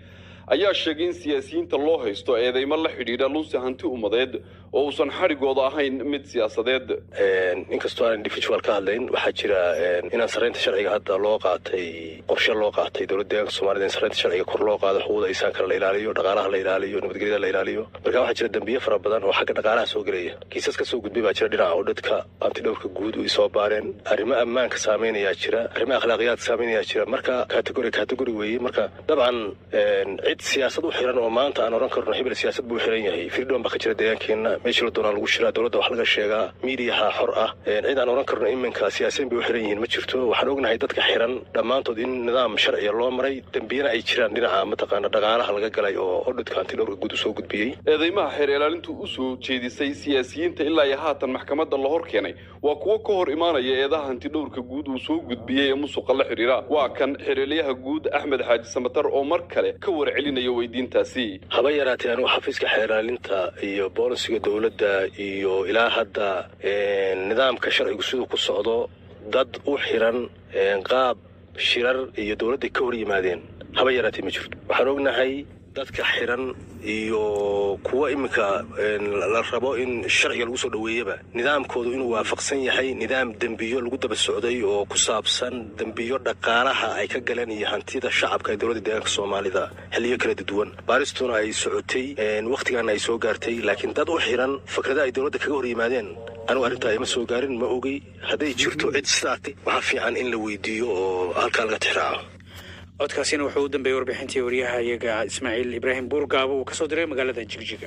Speaker 12: ayaa sheegay in siyaasiyiinta loo haysto eedeymo la xidhiidha lunsi hanti ummadeed oo uusan xadhigooda ahayn mid siyaasadeed
Speaker 15: inkastoo aan individual ka hadlayn waxaa jira inaan saraynta sharciga hadda loo qaatay qorshe loo qaatay dowladda deegaanka soomaalida in saraynta sharciga kor loo qaado xuquuqda insaankana la ilaaliyo dhaqaalaha la ilaaliyo nabadgelyada la ilaaliyo marka waxaa jira dembiye fara badan oo xagga dhaqaalaha soo gelaya kiisas ka soo gudbay baa jira dhinaca oo dadka antidhowrka guud ay soo baareen arrimo ammaanka saameynayaa jira arrimo akhlaaqiyaadka saameynayaa jira marka kategori kategori weeye marka dabcan cid siyaasad u xiran oo maanta aan oran karno hebel siyaasad buu xiran yahay freedom baa ka jira deegaankeena meeshii la doonaa lagu shiraa dowladda wax laga sheegaa miidiyaha xor ah cid aan oran karno iminka siyaasiyiin bay u xiran yihiin ma jirto waxaan ognahay dadka xiran dhammaantood in nidaam sharciya loo maray dembiyana ay jiraan dhinaca mataqaana dhaqaalaha laga galay oo odhidka antidhowrka guud usoo gudbiyey
Speaker 12: eedeymaha xeer ilaalintu u soo jeedisay siyaasiyiinta ilaa iyo haatan maxkamadda la hor keenay waa kuwo ka hor imaanaya eedaha hantidhowrka guud uu soo gudbiyey ee musuqa la xidhiira waa kan xeerelyaha guud axmed xaaji samatar oo mar kale ka warcelinaya weydiintaasi
Speaker 15: haba yaraatee anigu xafiiska xeeraalinta iyo boolisiga dowladda iyo ilaa hadda nidaamka sharcigu siduu ku socdo dad u xiran qaab shirar iyo dowladday ka hor yimaadeen haba yaraatee ma jirto waxaan ognahay dadka xiran iyo kuwa iminka la rabo in sharciga lagu soo dhoweeyaba nidaamkoodu inuu waafaqsan yahay nidaam dembiyo lagu daba socday oo ku saabsan dembiyo dhaqaalaha ay ka galeen iyo hantida shacabka ee dowladda deegaanka soomaalida xilliyo kala duwan baaristuna ay socotay wakhtigaana ay soo gaartay laakiin dad u xiran fikrada ay dowladda kaga hor yimaadeen anigu arrintaa ima soo gaarin ma ogey hadday jirto cid sidaatay waxaa fiican in la weydiiyo oo halkaa laga tixraaco
Speaker 1: codkaasina wuxuu u dambeeyey warbixintii wariyaha iyaga ismaaciil ibraahim buurgaabo uu ka soo diray magaalada jigjiga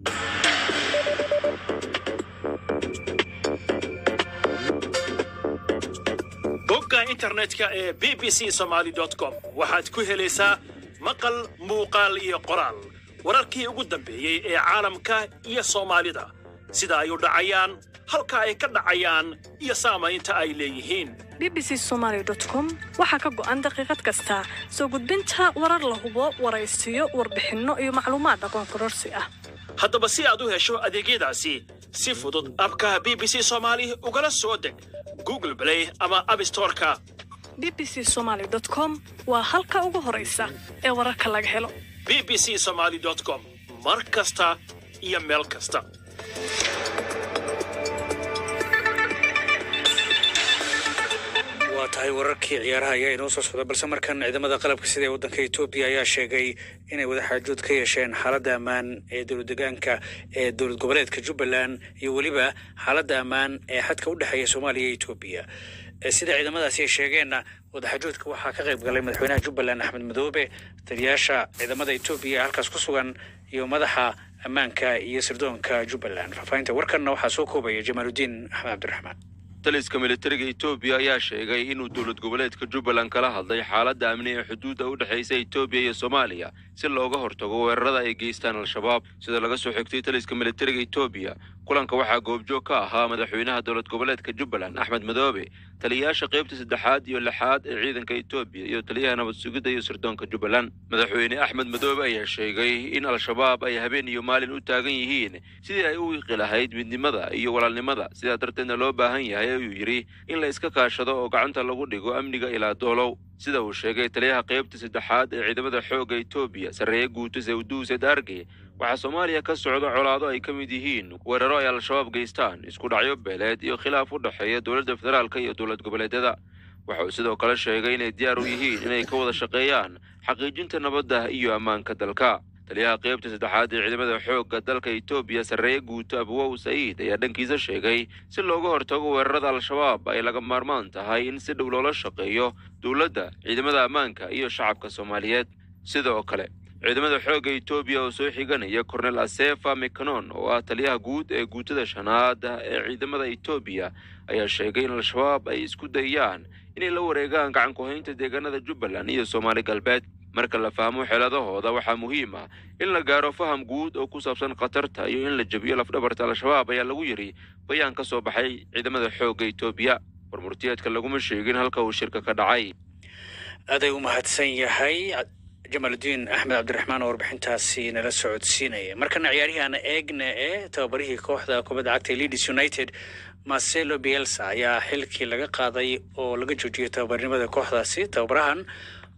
Speaker 16: bogga internetka ee b b c somaali com waxaad ku helaysaa maqal muuqaal iyo qoraal wararkii ugu dambeeyey ee caalamka iyo soomaalida sida ay u dhacayaan halka ay ka dhacayaan iyo saamaynta ay leeyihiin
Speaker 17: b b c somaali com waxaa ka go'an daqiiqad kasta soo gudbinta warar la hubo waraysiyo warbixinno iyo macluumaad aqoon kororsi ah
Speaker 16: haddaba si aad u hesho adeegyadaasi si fudud abka b b c soomaali ugala soo deg google play ama abstoreka
Speaker 17: b b c somaali com waa halka ugu horaysa ee wararka laga helo
Speaker 16: b b c somaali com mar kasta iyo meel kasta
Speaker 1: waa tahay wararkii ciyaaraha ayaa inoo soo socda balse markan ciidamada qalabka sida ee waddanka etoobiya ayaa sheegay inay wadaxaajood ka yeesheen xaaladda ammaan ee dowlad degaanka ee dowlad goboleedka jubbaland iyo weliba xaaladda ammaan ee xadka u dhexeeya soomaaliya iyo etoobiya sida ciidamadaasi ay sheegeenna wadaxaajoodka waxaa ka qayb galay madaxweynaha jubbaland axmed madoobe taliyaasha ciidamada etoobiya ee halkaas ku sugan iyo madaxa ammaanka iyo sirdoonka jubbaland faahfaahinta warkanna waxaa soo koobaya jamaaludiin axmed cabdiraxmaan
Speaker 18: taliska militariga etoobiya ayaa sheegay inuu dowlad goboleedka jubbaland kala hadlay xaaladda amni ee xuduudda u dhexaysa etoobiya iyo soomaaliya si looga hortago weerarada ay geystaan al-shabaab sida laga soo xigtay taliska militariga etoobiya kulanka waxaa goobjoog ka ahaa madaxweynaha dowlad goboleedka jubbaland axmed madoobe taliyayaasha qaybta saddexaad iyo lixaad ee ciidanka etoobiya iyo taliyaha nabad sugidda iyo sirdoonka jubbaland madaxweyne axmed madoobe ayaa sheegay in al-shabaab ay habeen iyo maalin u taagan yihiin sidii ay u wiiqi lahayd midnimada iyo walaalnimada sidaa darteedna loo baahan yahay ayuu yidhi in la iska kaashado oo gacanta lagu dhigo amniga ilaa doolow sida uu sheegay taliyaha qaybta saddexaad ee ciidamada xoogga etoobiya sarreeye guuto sawduuse daarge waxaa soomaaliya ka socda colaado ay ka mid yihiin weeraro ay al-shabaab geystaan isku dhacyo beeleed iyo khilaaf u dhexeeya dowladda federaalka iyo dowlad goboleedyada waxa uu sidoo kale sheegay inay diyaar u yihiin inay ka wada shaqeeyaan xaqiijinta nabadda iyo ammaanka dalka taliyaha qaybta saddexaad ee ciidamada xoogga dalka etoobiya sarreeye guuto abuwow sa'iid ayaa dhankiisa sheegay si looga hortago weerarada al-shabaab ay laga maarmaan tahay in si dhow loola shaqeeyo dowladda ciidamada ammaanka iyo shacabka soomaaliyeed sidoo kale ciidamada xoogga etoobiya oo soo xiganaya kornel asefa mikanon oo ah taliyaha guud ee guutada shanaad ee ciidamada etoobiya ayaa sheegay in al-shabaab ay isku dayaan inay la wareegaan gacan ku-haynta deegaanada jubbaland iyo soomaali galbeed marka la fahmo xeeladahooda waxaa muhiim ah in la gaaro faham guud oo ku saabsan khatarta iyo in la jebiyo lafdhabarta al-shabaab ayaa lagu yidhi bayaan ka soo baxay ciidamada xoogga etoobiya warmurtiyeedka laguma sheegin halka uu shirka ka dhacay
Speaker 1: aday u mahadsan yahay jamaaludiin axmed cabdiraxmaan oo warbixintaasi nala socodsiinaya markana ciyaaryahan eegna ee tababarihii kooxda kubadda cagta leeds united marcelo bielsa ayaa xilkii laga qaaday oo laga joojiyey tababarnimada kooxdaasi tababarahan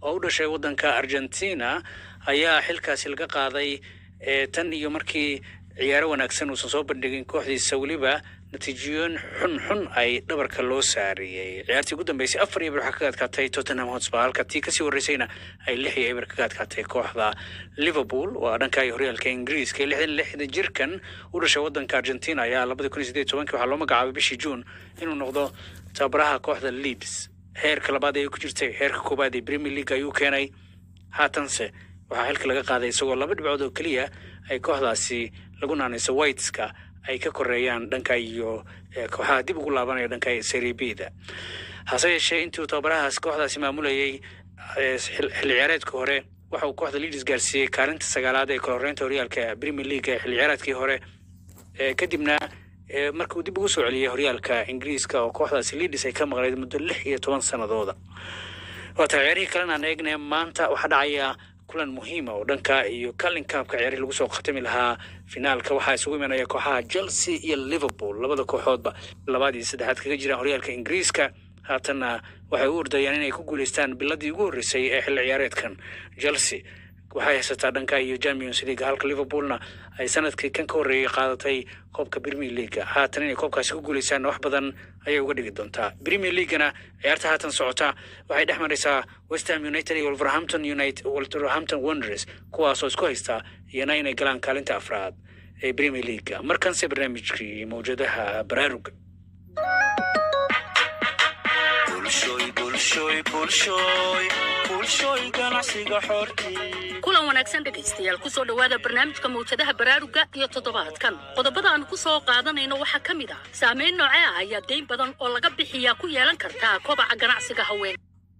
Speaker 1: oo u dhashay waddanka argentina ayaa xilkaasi laga qaaday ee tan iyo markii ciyaaro wanaagsan uusan soo bandhigin kooxdiisa weliba natiijooyin xun xun ay dhabarka loo saariyey ciyaartii ugu dambeysay afar iyo eber waxaa kaga adkaatay tottenham hotspur halka tii kasii horreysayna ay lix iyo eber kaga adkaatay kooxda liverpool waa dhanka horyaalka ingiriiska ee lixdan lixda jirkan u dhashay waddanka argentina ayaa labada kun iyo sideed tobankii waxaa loo magacaabay bishii juun inuu noqdo tababaraha kooxda leeds heerka labaad ayay ku jirtay heerka koowaad ee premier league ayuu keenay haatanse waxaa xilka laga qaaday isagoo laba dhibcood oo keliya ay kooxdaasi lagu naanayso whiteska ay ka koreeyaan dhanka iyo kooxaha dib ugu laabanaya dhanka serie b-da hase yeeshee intii uu tababarahaas kooxdaasi maamulayay xilli ciyaareedka hore waxa uu kooxda leaders gaarsiiyey kaalinta sagaalaad ee koloreynta horyaalka premier league ee xilli ciyaareedkii hore kadibna markuu dib ugu soo celiyey horyaalka ingiriiska oo kooxdaasi leaders ay ka maqnayd muddo lix iyo toban sanadooda waata ciyaarihii kalena aan eegnay maanta waxaa dhacaya kulan muhiima oo dhanka iyo kalin kaabka ciyaarihii lagu soo khatami lahaa finaalka waxaa isugu imanaya kooxaha chelsea iyo liverpool labada kooxoodba labaad iyo saddexaad kaga jiraan horyaalka ingiriiska haatanna waxay u ordayaan inay ku guuleystaan biladii ugu horreysay ee xilli ciyaareedkan chelsea waxay haysataa dhanka iyo champions league halka liverpoolna ay sanadkii kan ka horreeyay qaadatay koobka premier leaga haatan inay koobkaasi ku guuleystaan wax badan ayay uga dhigi doontaa premier leaguena ciyaarta haatan socota waxay dhex maraysaa westham united iyo wolverhampton united wolverhampton wanderers kuwaasoo isku haysta iyana inay galaan kaalinta afraad ee premier leaga markanse barnaamijkii mawjadaha baraaruga
Speaker 19: kulan wanaagsan dhegaystayaal kusoo dhowaada barnaamijka mawjadaha baraaruga iyo toddobaadkan qodobada aan ku soo qaadanayno waxaa ka mid ah saamayn noocee ah ayaa dayn badan oo laga bixiyaa ku yeelan kartaa kobaca ganacsiga haween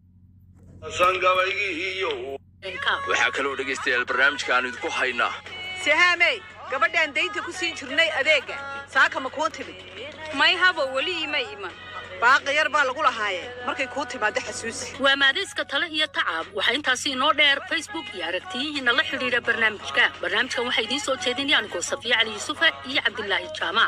Speaker 20: waxaa kaloo dhegaystayaal barnaamijka aan idinku haynaa
Speaker 21: sahaamey gabadhaan daynta ku siin jirnay adeega saaka ma kuu timid may habo weli ima iman baaqi yar baa lagu lahaayee markay kuu timaaddo xasuusi
Speaker 19: waa maadayska tale iyo tacab waxaa intaasi inoo dheer facebook iyo aragtiyihiina la xidhiidha barnaamijka barnaamijkan waxaa idiin soo jeedinaya anigoo safiya cali yuusufa iyo cabdilaahi jaamac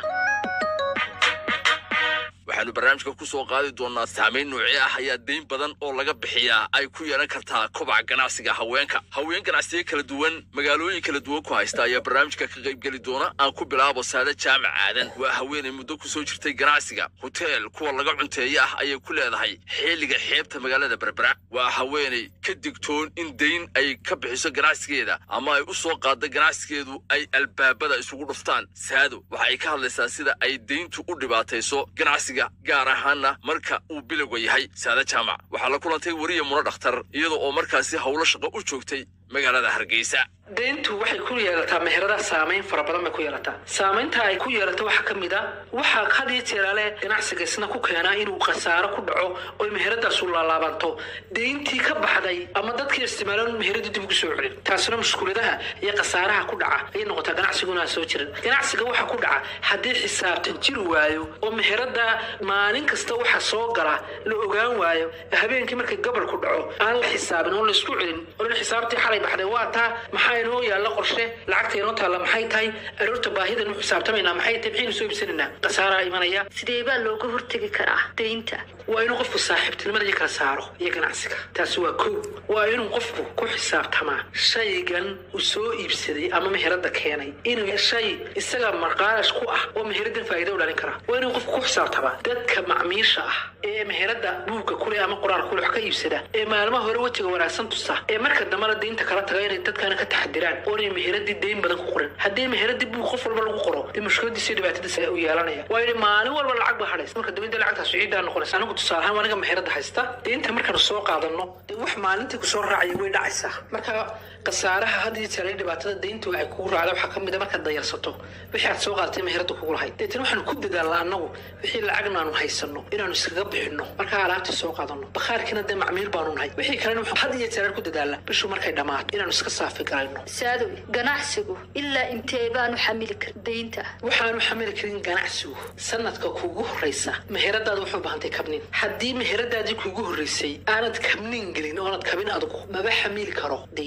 Speaker 20: waxaanu barnaamijka ku soo qaadi doonaa saamayn noocee ah ayaa dayn badan oo laga bixiyaa ay ku yeelan kartaa kobaca ganacsiga haweenka haween ganacsiyo kala duwan magaalooyin kala duwan ku haysta ayaa barnaamijka ka qaybgeli doona aan ku bilaabo saada jaamac aadan waa haweenay muddo ku soo jirtay ganacsiga hoteel kuwa laga cunteeye ah ayay ku leedahay xilliga xeebta magaalada berbera waa haweenay ka digtoon in dayn ay ka bixiso ganacsigeeda ama ay u soo qaadda ganacsigeedu ay albaabada isugu dhuftaan saado waxa ay ka hadlaysaa sida ay dayntu u dhibaatayso ganacsiga gaar ahaanna marka uu bilowga yahay saada jaamac waxaa la kulantay weriya muno dhakhtar iyada oo markaasi howlo shaqo u joogtay magaalada hargeysa
Speaker 3: deyntu waxay ku yeelataa meherada saamayn fara badan bay ku yeelataa saamaynta ay ku yeelato waxaa ka mid a waxaa had iyo jeeraale ganacsiga isna ku keenaa inuu khasaaro ku dhaco oo meheradaasu laalaabanto deyntii ka baxday ama dadkii isticmaalaan meheradu dib ugu soo celin taasina mushkuladaha iyo khasaaraha ku dhaca ayay noqotaa ganacsiguna aan soo jirin ganacsiga waxa ku dhaca haddii xisaabtan jiri waayo oo meherada maalin kasta waxa soo gala la ogaan waayo habeenkii markay gobol ku dhaco aan la xisaabin oo laisku celin oo xisaabtii xalay baxday waa taa maxaa inoo yaalla qorshe lacagta inoo taalla maxay tahay aroorta baahidan u xisaabtamaynaa maxay tahay maxaynu soo iibsanaynaa khasaaraa imanaya
Speaker 19: sidee baa looga hortegi karaa deynta
Speaker 3: waa inuu qofku saaxiibtinimada iyo kala saaro iyo ganacsiga taasi waa kow waa inuu qofku ku xisaabtamaa shaygan uu soo iibsaday ama meherada keenay inuu shay isaga marqaalash ku ah oo meheradan faa'iido u dhalin kara waa inuu qofku ku xisaabtamaa dadka macmiisha ah ee meherada buugga kule ama qoraal kule wax ka iibsada ee maalmaha hore wejiga wanaagsan tusa ee marka dambana deynta kala taga inay dadkana ka taxadiraan oo inay meheradii deyn badan ku qorin haddii meheradii buug qof walba lagu qoro dee mushkiladiisa iyo dhibaatadiisa u yeelanaya waa inay maalin walba lacag baa hadhaysa marka dambida lacagtaas ciidaa noqonaysa anigu tusaale ahaan aniga meherada haysta deynta markaanu soo qaadano dee wax maalintii kusoo raacaya way dhacaysaa marka khasaaraha had iyo jeer dhibaatada deyntu ay kugu raacda waxaa ka mid a markaad dayarsato wixii aad soo qaadatay meherada kugu lahayd deetana waxaanu ku dadaalnaa annagu wixii lacagna aanu haysano inaanu iskaga bixinno markaa alaabtii soo qaadano bakhaarkiina dee macmiil baanu nahay wixii kalena waxaan had iyo jeer ku dadaalnaa bishu markay dhammaato inaanu iska saafi garayno
Speaker 19: saadow ganacsigu ilaa intee baanu xamili karin deynta
Speaker 3: waxaanu xamili karin ganacsigu sanadka kugu horreysa meheradaada wuxuu bahantay kabnin haddii meheradaadii kugu horreysay aanad kabnin gelin oonad kabin adugu maba xamili karo dayn waa inaad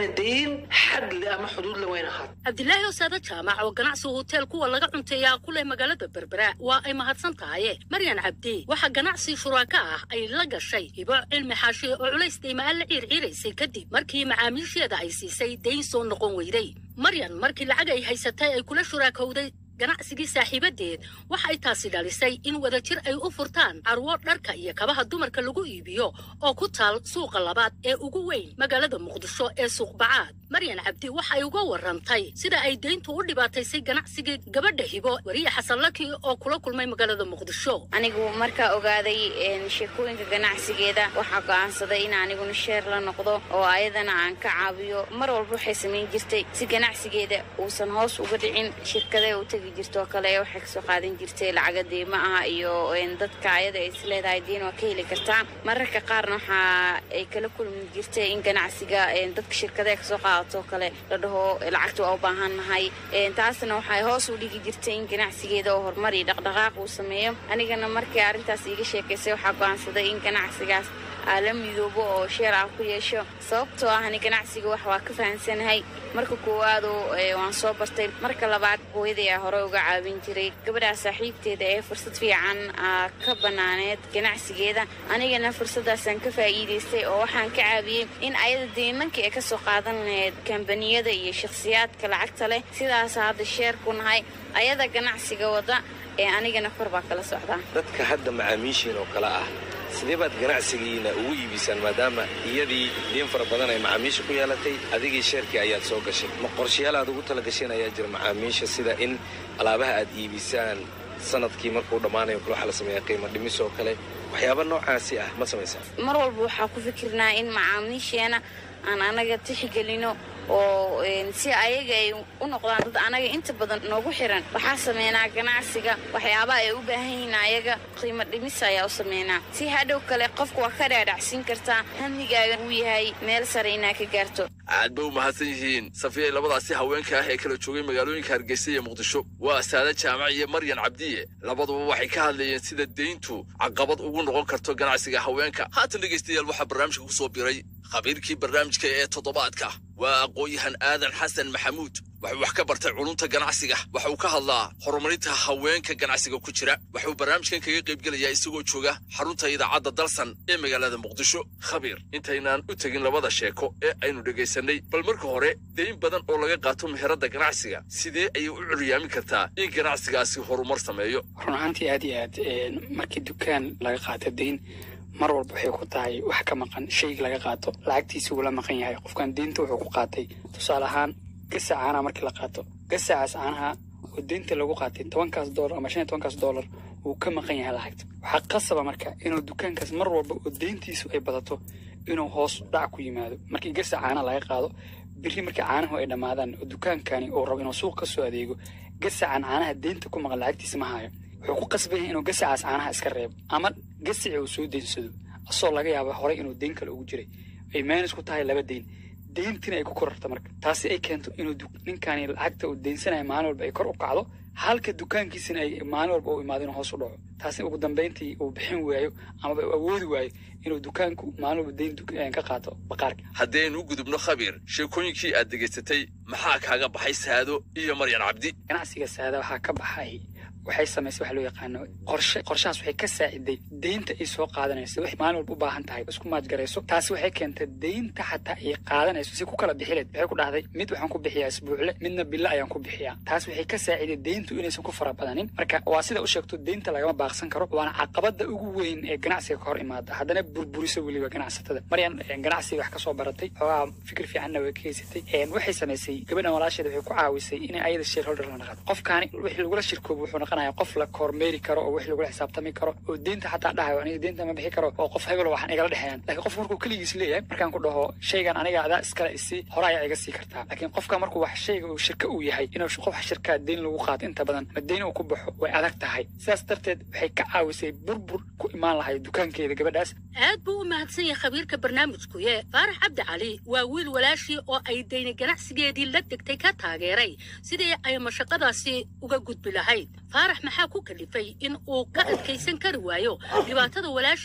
Speaker 3: waana dayn xadle ama xuduudle wayna ahaad
Speaker 19: cabdilaahi osaada jaamac oo ganacsi hotel kuwa laga cunteeyaa ku leh magaalada berbera waa ay mahadsan tahaye maryan cabdi waxaa ganacsi shuraaka ah ay la gashay hibo cilmi xaashi oo culays deyma-aan la ciirciiraysay kadib markii macaamiisheeda ay siisay dayn soo noqon weyday maryan markii lacag ay haysatay ay kula shuraakowday ganacsigii saaxiibadeed waxa ay taasi dhalisay in wadajir ay u furtaan carwo dharka iyo kabaha dumarka lagu iibiyo oo ku taal suuqa labaad ee ugu weyn magaalada muqdisho ee suuq bacaad maryan cabdi waxa ay uga warantay sida ay deyntu u dhibaataysay ganacsigii gabadha hibo weriye xasan laki oo kula kulmay magaalada muqdisho
Speaker 5: anigu markaa ogaaday sheekooyinka ganacsigeeda waxaa go'aansaday in aniguna sheer la noqdo oo ayadana aan ka caawiyo mar walba waxay samayn jirtay si ganacsigeeda uusan hoos uga dhicin shirkadee u tegi jirtoo kale waxay kasoo qaadan jirtay lacaga deyma ah iyo dadka ayada ay isleedahay diin waa ka heli kartaa mararka qaarna waxa ay kala kulmi jirtay in ganacsiga dadka shirkadee kasoo qaadato kale la dhaho lacagta waa u baahannahay taasna waxay hoos u dhigi jirtay in ganacsigeeda oo horumar iyo dhaqdhaqaaq uu sameeyo anigana markii arrintaas iiga sheekaysay waxaa go'aansaday in ganacsigaas aa la midoobo oo sheer ah ku yeesho sababtoo ah ani ganacsiga wax waa ka fahansanahay marka koowaado waan soo bartay marka labaad hooyaday aa hore uga caawin jiray gabadhaa saaxiibteeda ee fursad fiican aa ka banaaneed ganacsigeeda anigana fursadaasaan ka faa'iidaystay oo waxaan ka caawiyey in ayada deymankii ay kasoo qaadan lahayd kambaniyada iyo shakhsiyaadka lacagta leh sidaasa hadda sheer ku nahay ayada ganacsiga wada ee anigana kor baa kala socdaa
Speaker 15: dadka hadda macaamiishiin oo kale ah sidee baad ganacsigiina ugu iibisaan maadaama iyadii diin fara badan ay macaamiisha ku yeelatay adigii sheerkii ayaad soo gashay ma qorshayaal aad ugu tala gasheen ayaa jira macaamiisha sida in alaabaha aad iibisaan sanadkii markuu dhammaanayo kale waxaa la sameeyaa qiimo dhimis oo kale waxyaaba noocaasi ah ma samaysaa
Speaker 5: mar walba waxaa ku fikirnaa in macaamiisheena aan anaga tixgelino oo si ayaga ay u noqdaan dad anaga inta badan noogu xiran waxaa sameynaa ganacsiga waxyaabaha ay u baahan yihiin ayaga qiimo dhimis ayaa u sameynaa si hadhow kale qofku waa ka dhaadhacsiin kartaa hamigaaga uu yahay meel sare inaa ka gaarto
Speaker 20: aad ba u mahadsan yihiin safiyay labadaasi haweenka ah ee kala joogay magaalooyinka hargeysa iyo muqdisho waa saada jaamac iyo maryan cabdiye labaduba waxay ka hadlayeen sida deyntu caqabad ugu noqon karto ganacsiga haweenka haatan dhegaystayaal waxaa barnaamijka ku soo biray khabiirkii barnaamijka ee toddobaadka waa aqoon-yahan aadan xasan maxamuud wuxuu wax ka bartay culunta ganacsiga waxa uu ka hadlaa horumarinta haweenka ganacsiga ku jira waxuu barnaamijkan kaga qaybgelayaa isagoo jooga xarunta idaacadda dalsan ee magaalada muqdisho khabiir intaynaan u tegin labada sheeko ee aynu dhegaysanay bal marka hore deyn badan oo laga qaato meherada ganacsiga sidee ayay u curyaamin kartaa in ganacsigaasi horumar sameeyo
Speaker 22: run ahaantii aad iyo aad markii dukaan laga qaato deyn mar walba waxay ku tahay wax ka maqan shayga laga qaato lacagtiisa wuu la maqan yahay qofkan deynta wuxuu ku qaatay tusaale ahaan gasac caanaha markii la qaato gasacaas caanaha oo deynta lagu qaatay tobankaas doolar ama shan iyo tobankaas doolar wuu ka maqan yahay lacagta waxaa qasaba marka inuu dukaankaas mar walba oo deyntiisu ay badato inuu hoos dhac ku yimaado markii gasac caanaha laga qaado biri markii caanahu ay dhammaadaan oo dukaankani uu rabo inuu suuq ka soo adeego gasacan caanaha deynta ku maqan lacagtiisa ma hayo wuxuu ku qasban yahay inuu gasacaas caanaha iska reebo ama gasaci uu soo deynsado asoo laga yaaba horay inuu deyn kale ugu jiray ay meenis ku tahay laba deyn deyntina ay ku korarta marka taasi ay keento inuu ninkani lacagta uu deynsanaya maalin walba ay kor u kacdo halka dukaankiisina ay maalin walba u imaado inuu hoos u dhaco taasi ugu dambayntii uu bixin waayo amaba uu awoodi waayo inuu dukaanku maalin walba deyn ka qaato baqaarka
Speaker 20: haddaynu u gudubno khabiir sheekooyinkii aad degaysatay maxaa kaaga baxay saado iyo maryan cabdi
Speaker 22: ganacsiga saada waxaa ka baxay waxay samaysay waxa loo yaqaano qorshe qorshahaas waxay ka saaciday deynta ay soo qaadanayso wax maalin walba u baahan tahay isku maajgarayso taasi waxay keentay deynta xataa ay qaadanayso si ku kala bixileed waxay ku dhahday mid waxaan ku bixiyaa isbuucle midna bilo ayaan ku bixiyaa taas waxay ka saaciday deyntu inaysan ku fara badanin marka waa sida u sheegto deynta lagama baaqsan karo waana caqabada ugu weyn ee ganacsiga ka hor imaada haddana burburisa weliba ganacsatada maryan ganacsiga wax kasoo baratay xoogaa fikir fiicanna way ka haysatay waxay samaysay gabadhan walaasheeda waxay ku caawisay inay ayada shareholder la naqato qofkaani wixii lagula shirkoobo wuxuu noqonaya qof la kormeeri karo oo wix lagula xisaabtami karo oo deynta xataa dhahayo aniga deynta ma bixi karo oo qof hebel waxaan igala dhexeeyaan laakiin qof markuu keligiis leeyahay markaan ku dhaho shaygan aniga adaa iskale isii hore ayaa iga sii kartaa laakiin qofka markuu wax shayga uu shirka uu yahay inuu qof shirkaa deyn lagu qaato inta badan ma deyn uu ku baxo way adag tahay sidaas darteed waxay ka caawisay burbur ku imaan lahay dukaankeeda gabadhaas
Speaker 19: aad buu u mahadsan yahay khabiirka barnaamijkuye faarax cabdi cali waa wiil walaashii oo ay deyni ganacsigeedii la degtay ka taageeray sidii ay mashaqadaasi uga gudbi lahayd faarax maxaa ku kalifay in uu ka adkaysan kari waayo dhibaatada walaashii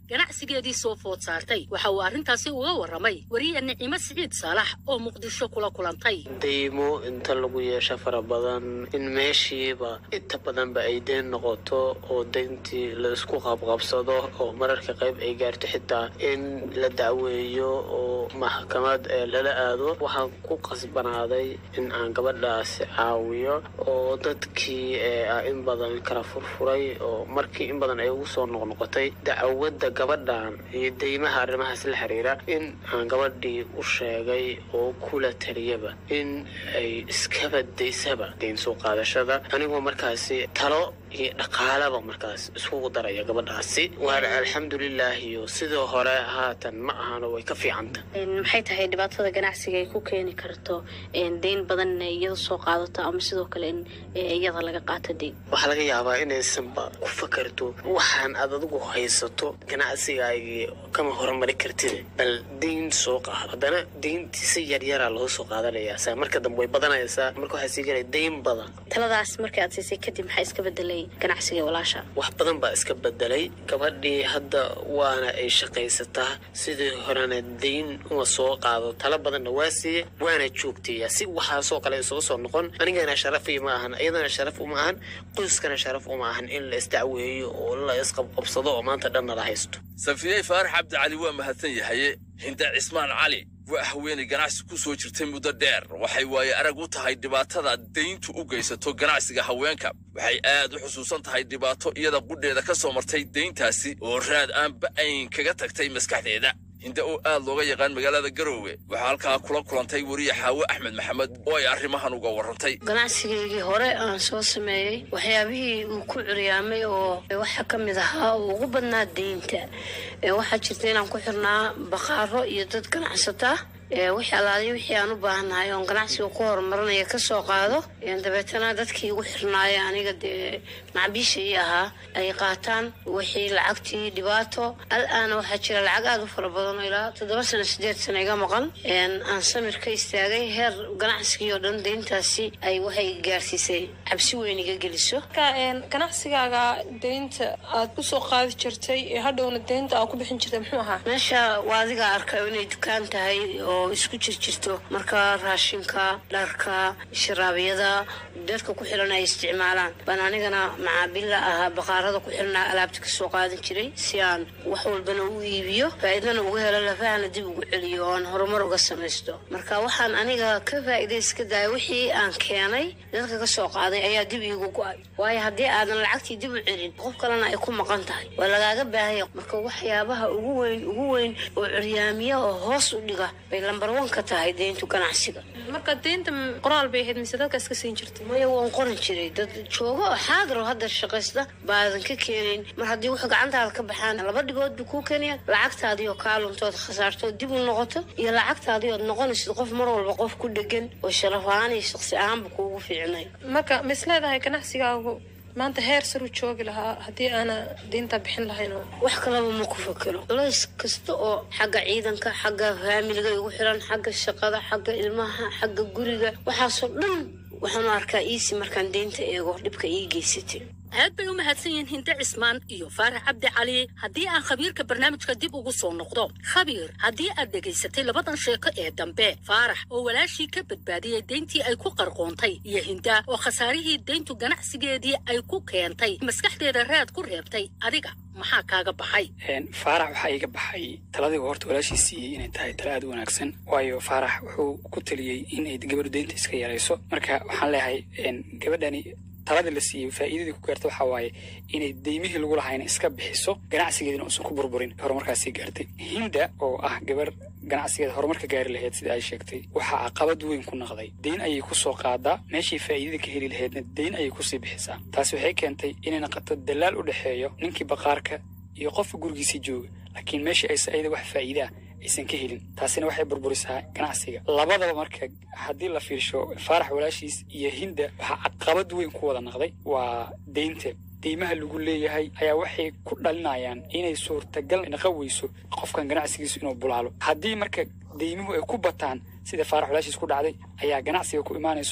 Speaker 19: ganacsigeedii soo food saartay waxa uu arrintaasi uga warramay wariye nicimo siciid saalax oo muqdisho kula kulantay
Speaker 4: deymo inta lagu yeesho fara badan in meeshiiba inta badanba ay deyn noqoto oo deyntii la isku qabqabsado oo mararka qayb ay gaarto xitaa in la dacweeyo oo maxkamad ee lala aado waxaan ku qasbanaaday in aan gabadhaasi caawiyo oo dadkii ee ah in badan kala furfuray oo markii in badan ay ugu soo noqnoqotay dacwadda gabadhan iyo deymaha arrimahaas la xiriira in aan gabadhii u sheegay oo kula taliyaba in ay iskaba daysaba deyn soo qaadashada anigoo markaasi talo iyo dhaqaalaba markaas iskugu daraya gabadhaasi waana alxamdulilah iyo sidoo hore haatan ma ahano way ka fiicanta
Speaker 8: maxay tahay dhibaatada ganacsiga ay ku keeni karto deyn badan inay iyada soo qaadato ama sidoo kale in iyada laga qaato deyn
Speaker 4: waxaa laga yaabaa inaysanba ku fakarto waxaan aad adigu haysato ganacsigaagii kama horumari kartid bal deyn soo qaado haddana deyntii si yaryaraa loo soo qaadanayaa saa marka dambe way badanaysaa marka waxaa sii galaya deyn badan
Speaker 8: taladaas markii aad siisay kadib maxaa iska bedelay ganacsiga walaasha
Speaker 4: wax badan baa iska bedelay gabadhii hadda waana ay shaqaysataa sidii horena deyn uma soo qaado talo badanna waa siiye waana joogteeya si waxaasoo kale isugu soo noqon anigana sharafii ma ahan iyadana sharaf uma ahan qoyskana sharaf uma ahan in la isdacweeyo oo la isqabqabsado oo maanta dhanna la haysto
Speaker 20: safiyey faarax cabdi cali waa mahadsan yahaye hinda cismaan cali waa haweenay ganacsi ku soo jirtay muddo dheer waxay waaye arag u tahay dhibaatada dayntu u geysato ganacsiga haweenka waxay aad u xusuusan tahay dhibaato iyada qudheeda ka soo martay dayntaasi oo raad aan ba'ayn kaga tagtay maskaxdeeda hinde oo aad looga yaqaan magaalada garoowe waxaa halkaa kula kulantay weriye xaawe axmed maxamed oo ay arrimahan uga warrantay
Speaker 8: ganacsigaygii hore aan soo sameeyey waxyaabihii uu ku curyaamay oo waxaa ka mid ahaa uu ugu badnaa deynta waxaa jirta inaan ku xirnaa baqaaro iyo dad ganacsata wixii alaaliyo wixii aan u baahanahay oon ganacsiga ku horumarinaya ka soo qaado dabeetana dadkii igu xirnaaya aniga dee macbiisha ii ahaa ay qaataan wixii lacagtii dhibaato al-aana waxaa jira lacag aada u fara badan oo ilaa toddoba sano sideed sano iga maqan aan samir ka istaagay heer ganacsigii oo dhan deyntaasi ay waxay gaarsiisay cabsi weyn iga geliso
Speaker 23: ganacsigaaga deynta aad ku soo qaadi jirtay ee hadhowna deynta aad ku bixin jirtay muxuu ahaa
Speaker 8: meesha waa adiga arkayo inay dukaan tahay oo isku jirjirto marka raashinka dharka sharaabiyada dadka ku xiran ay isticmaalaan baan anigana macaabilla ahaa baqaarada ku xirnaa alaabta kasoo qaadan jiray si aan wax walbana u iibiyo faa'iidana uga helo lafahana dib ugu celiyo oo aan horumar uga samaysto marka waxaan aniga ka faa'iidayska daaya wixii aan keenay dadka kasoo qaaday ayaa dib iigu go-ay waayo haddii aadan lacagtii dib u celin qof kalena ay ku maqan tahay waa lagaaga baahanya marka waxyaabaha ugu weyn ugu weyn oo curyaamiya oo hoos u dhiga bay lambar wan ka tahay deyntu ganacsiga
Speaker 23: marka deynta qoraal bay ahayd mise dadka iska siin jirtay
Speaker 8: maya waan qoran jiray dad joogo oo xaadir oo hadda shaqaysta baadan ka keenayn mar haddii wax gacantaada ka baxaan laba dhibood buu kuu keenaya lacagtaadii oo kaa luntood khasaarto dib u noqoto iyo lacagtaadii ood noqonaysid qof mar walba qof ku dhegan oo sharaf ahaan iyo shaqsi ahaanba kuugu fiicnay
Speaker 23: marka ma is leedahay ganacsigaagu maanta heer sar u joogi lahaa haddii aana deynta bixin lahayn
Speaker 8: wax kalaba ma ku fakero culays kasta oo xagga ciidanka xagga faamiliga igu xiran xagga shaqada xagga ilmaha xagga guriga waxaasoo dhan waxaanu arkaa iisi markaan deynta eego dhibka ii geysatay
Speaker 19: aad bay u mahadsan yihiin hinde cismaan iyo faarax cabdi cali haddii aan khabiirka barnaamijka dib ugu soo noqdo khabiir haddii aad dhegaysatay labadan sheeko ee dambe faarax oo walaashii ka badbaadiyey deyntii ay ku qarqoontay iyo hinda oo khasaarihii deyntu ganacsigeedii ay ku keentay maskaxdeeda raad ku reebtay adiga maxaa kaaga baxay
Speaker 22: faarax waxaa iiga baxay taladii horta walaashii siiyey inay tahay tala aad u wanaagsan waayo faarax wuxuu ku taliyey in ay gabadhu deynta iska yarayso marka waxaan leeyahay gabadhani taladii la siiyey faa'iidadii ku gaarta waxaa waaye inay deymihii lagu lahayna iska bixiso ganacsigeedina uusan ku burburin horumarkaasii gaartay hinda oo ah gabar ganacsigeeda horumarka gaari lahayd sida ay sheegtay waxaa caqabad weyn ku naqday deyn ayay ku soo qaadaa meeshii faa'iidada ka heli lahaydna deyn ayay kusii bixisaa taasi waxay keentay inay naqato dalaal u dhexeeyo ninkii baqaarka iyo qofka gurigiisii jooga laakiin meeshii aysa ayada wax faa'iidaa aysan ka helin taasina waxay burburisaa ganacsiga labadaba marka haddii la fiirsho faarax walaashiis iyo hinda waxaa caqabad weyn ku wada naqday waa deynta deymaha lagu leeyahay ayaa waxay ku dhalinayaan inay suurtagal naqan weyso qofkan ganacsigiisu inuu bulaalo haddii marka deymuhu ay ku bataan sida faarax walaashiis ku dhacday ayaa ganacsiga ku imaanayso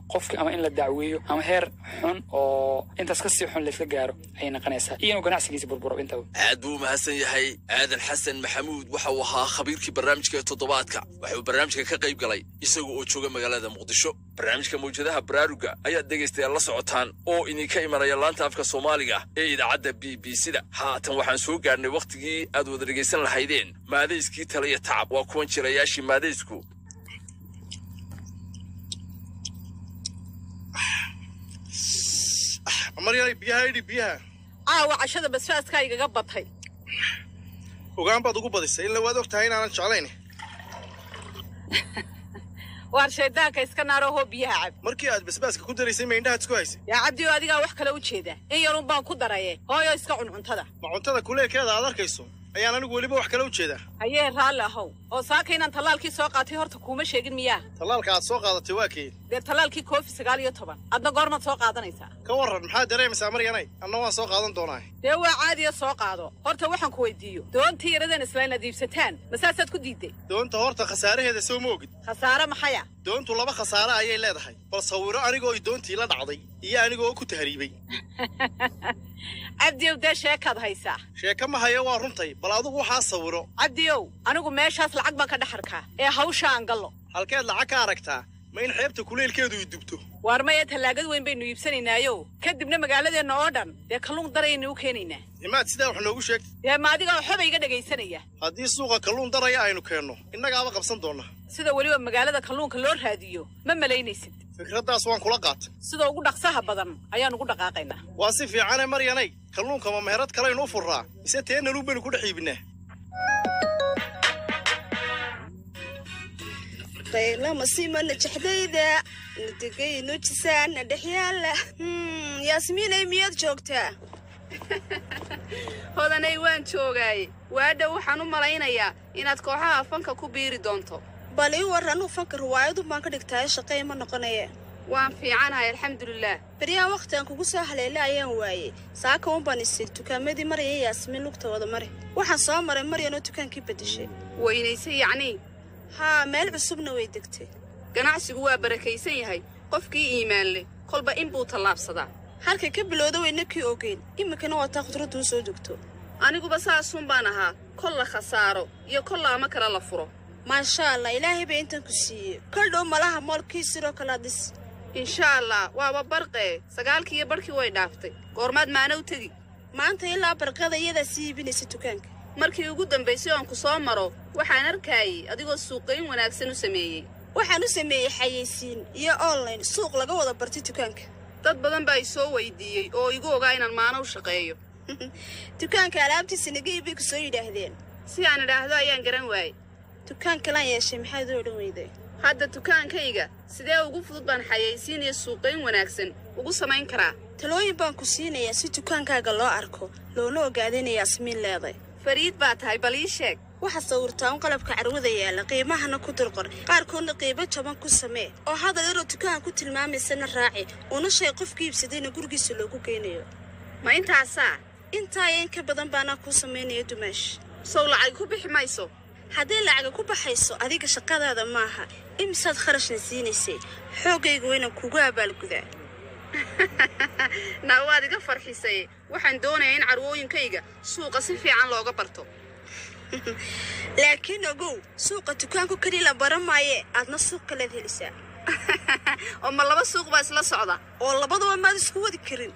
Speaker 22: qofki ama in la dacweeyo ama heer xun oo intaas kasii xun laysla gaaro ayay noqonaysaa iyo inuu ganacsigiisa burburo intaba
Speaker 20: aad buu u mahadsan yahay aadan xasan maxamuud waxa uu ahaa khabiirkii barnaamijka ee toddobaadka waxa uu barnaamijka ka qayb galay isaga oo jooga magaalada muqdisho barnaamijka mawjadaha baraaruga ayaad dhegaystayaal la socotaan oo idinka imanaya laanta afka soomaaliga ee idaacadda b b c da haatan waxaan soo gaarnay wakhtigii aad wada dhegaysan lahaydeen maadayskii tale iyo tacab waa kuwan jirayaashii maadaysku
Speaker 6: maryalay biyaha idhi biyaha
Speaker 21: caawa cashada basfaaska igaga batay
Speaker 6: ogaan baad ugu badisay ila waad og tahay inaanan jeclayn
Speaker 21: waar shaydaanka iska naaro hoo biyaha cab
Speaker 6: markii aad basbaaska ku daraysay ma indhahaad isku haysay
Speaker 21: yaa cabdi oo adigaa wax kale u jeeda in yarun baan ku daraye hooyo iska cun cuntada
Speaker 6: ma cuntada kuleelkeeda aad arkayso ayaan anigu weliba wax kale u jeedaa
Speaker 21: hayee raalli ahow oo saaka inaan tallaalkii soo qaatay horta kuuma sheegin miyaa
Speaker 6: tallaalka aad soo qaadatay waa keed
Speaker 21: dee tallaalkii koofi sagaal iyo toban adna goormaad soo qaadanaysaa
Speaker 6: ka warran maxaad dareemaysaa maryanay anna waan soo qaadan doonaa
Speaker 21: dee waa caadiya soo qaado horta waxaan ku weydiiyo doontii yaradan isla inaad iibsataan masaasaad ku diidday
Speaker 6: doonta horta khasaaraheeda soo ma ogid
Speaker 21: khasaare maxaya
Speaker 6: doontu laba khasaare ayay leedahay bal sawiro anigoo i doontii la dhacday iyo anigoo ku tahriibay
Speaker 21: cabdiow dee sheekaad haysaa
Speaker 6: sheeka ma hayo waa runtay bal adigu waxaa sawiro
Speaker 21: cabdiow anigu meeshaas lacag baan ka dhex arkaa ee hawsha aan gallo
Speaker 6: halkeed lacag ka aragtaa ma in xeebta kuleelkeedu i dubto
Speaker 21: waar maya tallaagad weyn baynu iibsanaynaayo kadibna magaaladeenna oo dhan dee kalluun daraynu u keenaynaa
Speaker 6: imaad sidaa wax noogu sheegtay
Speaker 21: dee ma adiga xoba iga dhegaysanaya
Speaker 6: haddii suuqa kalluun daraya aynu keenno innagaaba qabsan doonnaa
Speaker 21: sida weliba magaalada kalluunka loo raadiyo ma malaynaysid
Speaker 6: fikraddaas waan kula qaatay
Speaker 21: sida ugu dhaqsaha badan ayaan ugu dhaqaaqaynaa
Speaker 6: waa si fiicane maryanay kalluunka ma meherad kalaynu u furraa mise teennaluun baynu ku dhex iibinaa
Speaker 7: qaylamasima najaxdayda nadegay nujisaan nadhexyaala yaasmiinay miyaad joogtaa
Speaker 5: hodanay waan joogaaye waadhow waxaan u malaynayaa inaad kooxaha fanka ku biiri doonto
Speaker 7: bal ii warran fanka riwaayadun baan ka dhigtaayo shaqey ma noqonaya
Speaker 5: waan fiicanahay alxamdulilaah
Speaker 7: beryahan wakhti aan kugu soo haleela ayaan waayey saaka un baan isir dukaamadii marya yaasmiin lugta wada mari waxaan soo maray maryanoo dukaankii beddeshay
Speaker 5: weynaysay yacnii
Speaker 7: haa meel cusubna way degtay
Speaker 5: ganacsigu waa barakaysan yahay qofkii iimaan leh kolba in buu tallaabsadaa
Speaker 7: halkay ka bilowda wayna kii ogeyn iminkana waa taa khudraddu u soo degto
Speaker 5: aniguba saasun baan ahaa kol la khasaaro iyo kolla ama kale la furo
Speaker 7: maasha allah ilaahay baa intan ku siiyey kol dhow malaha moolkii sidoo kalea dhis
Speaker 5: insha allah waaba barqee sagaalkii iyo barhkii way dhaaftay goormaad maana u tegi
Speaker 7: maanta ilaa barqada iyadaa sii iibinaysa dukaanka
Speaker 5: markii ugu dambaysay oon ku soo maro waxaan arkaayey adigoo suuqayn wanaagsan u sameeyey
Speaker 7: waxaan u sameeyey xayeysiin iyo online suuq laga wada bartay dukaanka
Speaker 5: dad badan baa i soo weydiiyey oo igu ogaa inaan maano u shaqeeyo
Speaker 7: dukaanka alaabtiisa naga iibay ku soo yidhaahdeen
Speaker 5: si aan idhaahdo ayaan garan waayey
Speaker 7: dukaan kalaan yeeshay maxaad u odhan weyday
Speaker 5: hadda dukaankayga sidee ugu fudud baan xayeysiin iyo suuqayn wanaagsan ugu samayn karaa
Speaker 7: talooyin baan ku siinayaa si dukaankaaga loo arko loona ogaada inay yaasmiin leeday
Speaker 5: fariid baa tahay bal ii sheeg
Speaker 7: waxaa sawirtaa un qalabka carwada yaalla qiimahana ku dulqor qaarkoodna qiimo jaban ku samee oo hadal yaroo dukaanka ku tilmaamaysana raaci una shay qofka iibsadayna gurigiisa loogu geynayo
Speaker 5: ma intaasaa
Speaker 7: intaa iyo in ka badan baanaa kuu samaynaya dumaash
Speaker 5: sow lacag ku bixi mayso
Speaker 7: haddii lacaga ku baxayso adiga shaqadaada maaha imisaad kharashna siinaysay xooggayga waynan kugu abaalgudaa
Speaker 5: naa waad iga farxisay waxaan doonayaa in carwooyinkayga suuqa si fiican looga barto
Speaker 7: laakiin ogow suuqa dukaanku keliya la baran maaye aadna suuq kaleed helisaa
Speaker 5: oo ma laba suuq baa isla socda
Speaker 7: oo labaduba maad isku wadi karin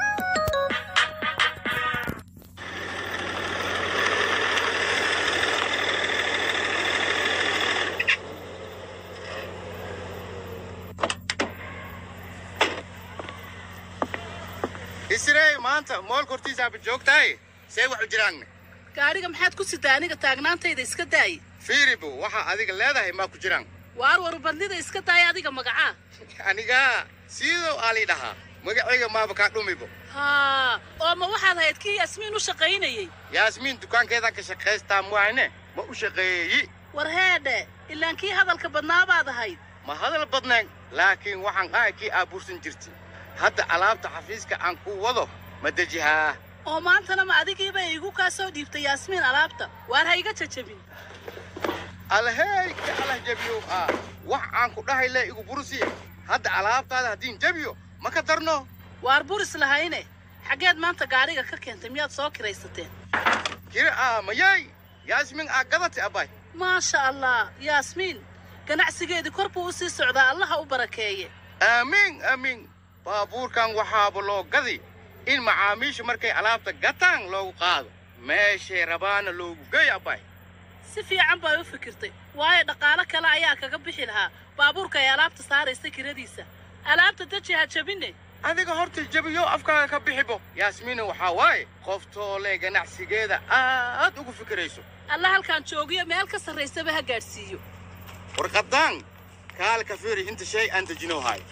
Speaker 6: isirey maanta moolka hortiisaaba joogtahay see waxu jiraanne
Speaker 9: gaadhiga maxaad ku sitaa aniga taagnaantayda iska daayi
Speaker 6: fiiribo waxa adiga leedahay maa ku jiraan
Speaker 9: waar warbandida iska daaya adiga magacaa
Speaker 6: aniga siidow aalii dhahaa magacayga maaba kaa dhumibo
Speaker 9: haa oo ma waxaad ahayd kii yaasmiin u shaqaynayey
Speaker 6: yaasmiin dukaankeedan ka shaqaystaa muahne ma u shaqeeyeyi
Speaker 9: war heedhe ilaan kii hadalka badnaa baad ahayd
Speaker 6: ma hadal badnayn laakiin waxaan ahay kii aabuursan jirtay hadda alaabta xafiiska aan ku wado ma dejihaa
Speaker 9: oo maantana ma adigiiba iigu kaa soo dhiibtay yaasmiin alaabta waar ha iga jajabin
Speaker 6: alhey ka alah jabiyow ah wax aan ku dhahay le igu bursiye hadda alaabtaada haddiin jabiyo ma ka darno
Speaker 9: waar buris lahayne xaggeed maanta gaadhiga ka keentay miyaad soo kiraysateen
Speaker 6: kira ah mayay yaasmin aa gadatay abbay
Speaker 9: maasha allah yaasmiin ganacsigeedii kor buu u sii socdaa allaha u barakeeye
Speaker 6: aamiin aamiin baabuurkan waxaaba loo gadi in macaamiishu markay alaabta gataan loogu qaado meeshay rabaana loogu geey abbay
Speaker 9: si fiican bay u fikirtay waayo dhaqaalo kale ayaa kaga bixi lahaa baabuurka ay alaabta saaraysa kiradiisa alaabta daji ha jabine
Speaker 6: adiga horta jabiyo afkaaga ka bixibo yaasmiina waxaa waaye qoftoole ganacsigeeda aad ugu fikirayso
Speaker 9: alla halkaan joogiyo meel ka sarraysaba ha gaadhsiiyo
Speaker 6: warqadaan kaalka fiiri inta shay aan dejinoo hayo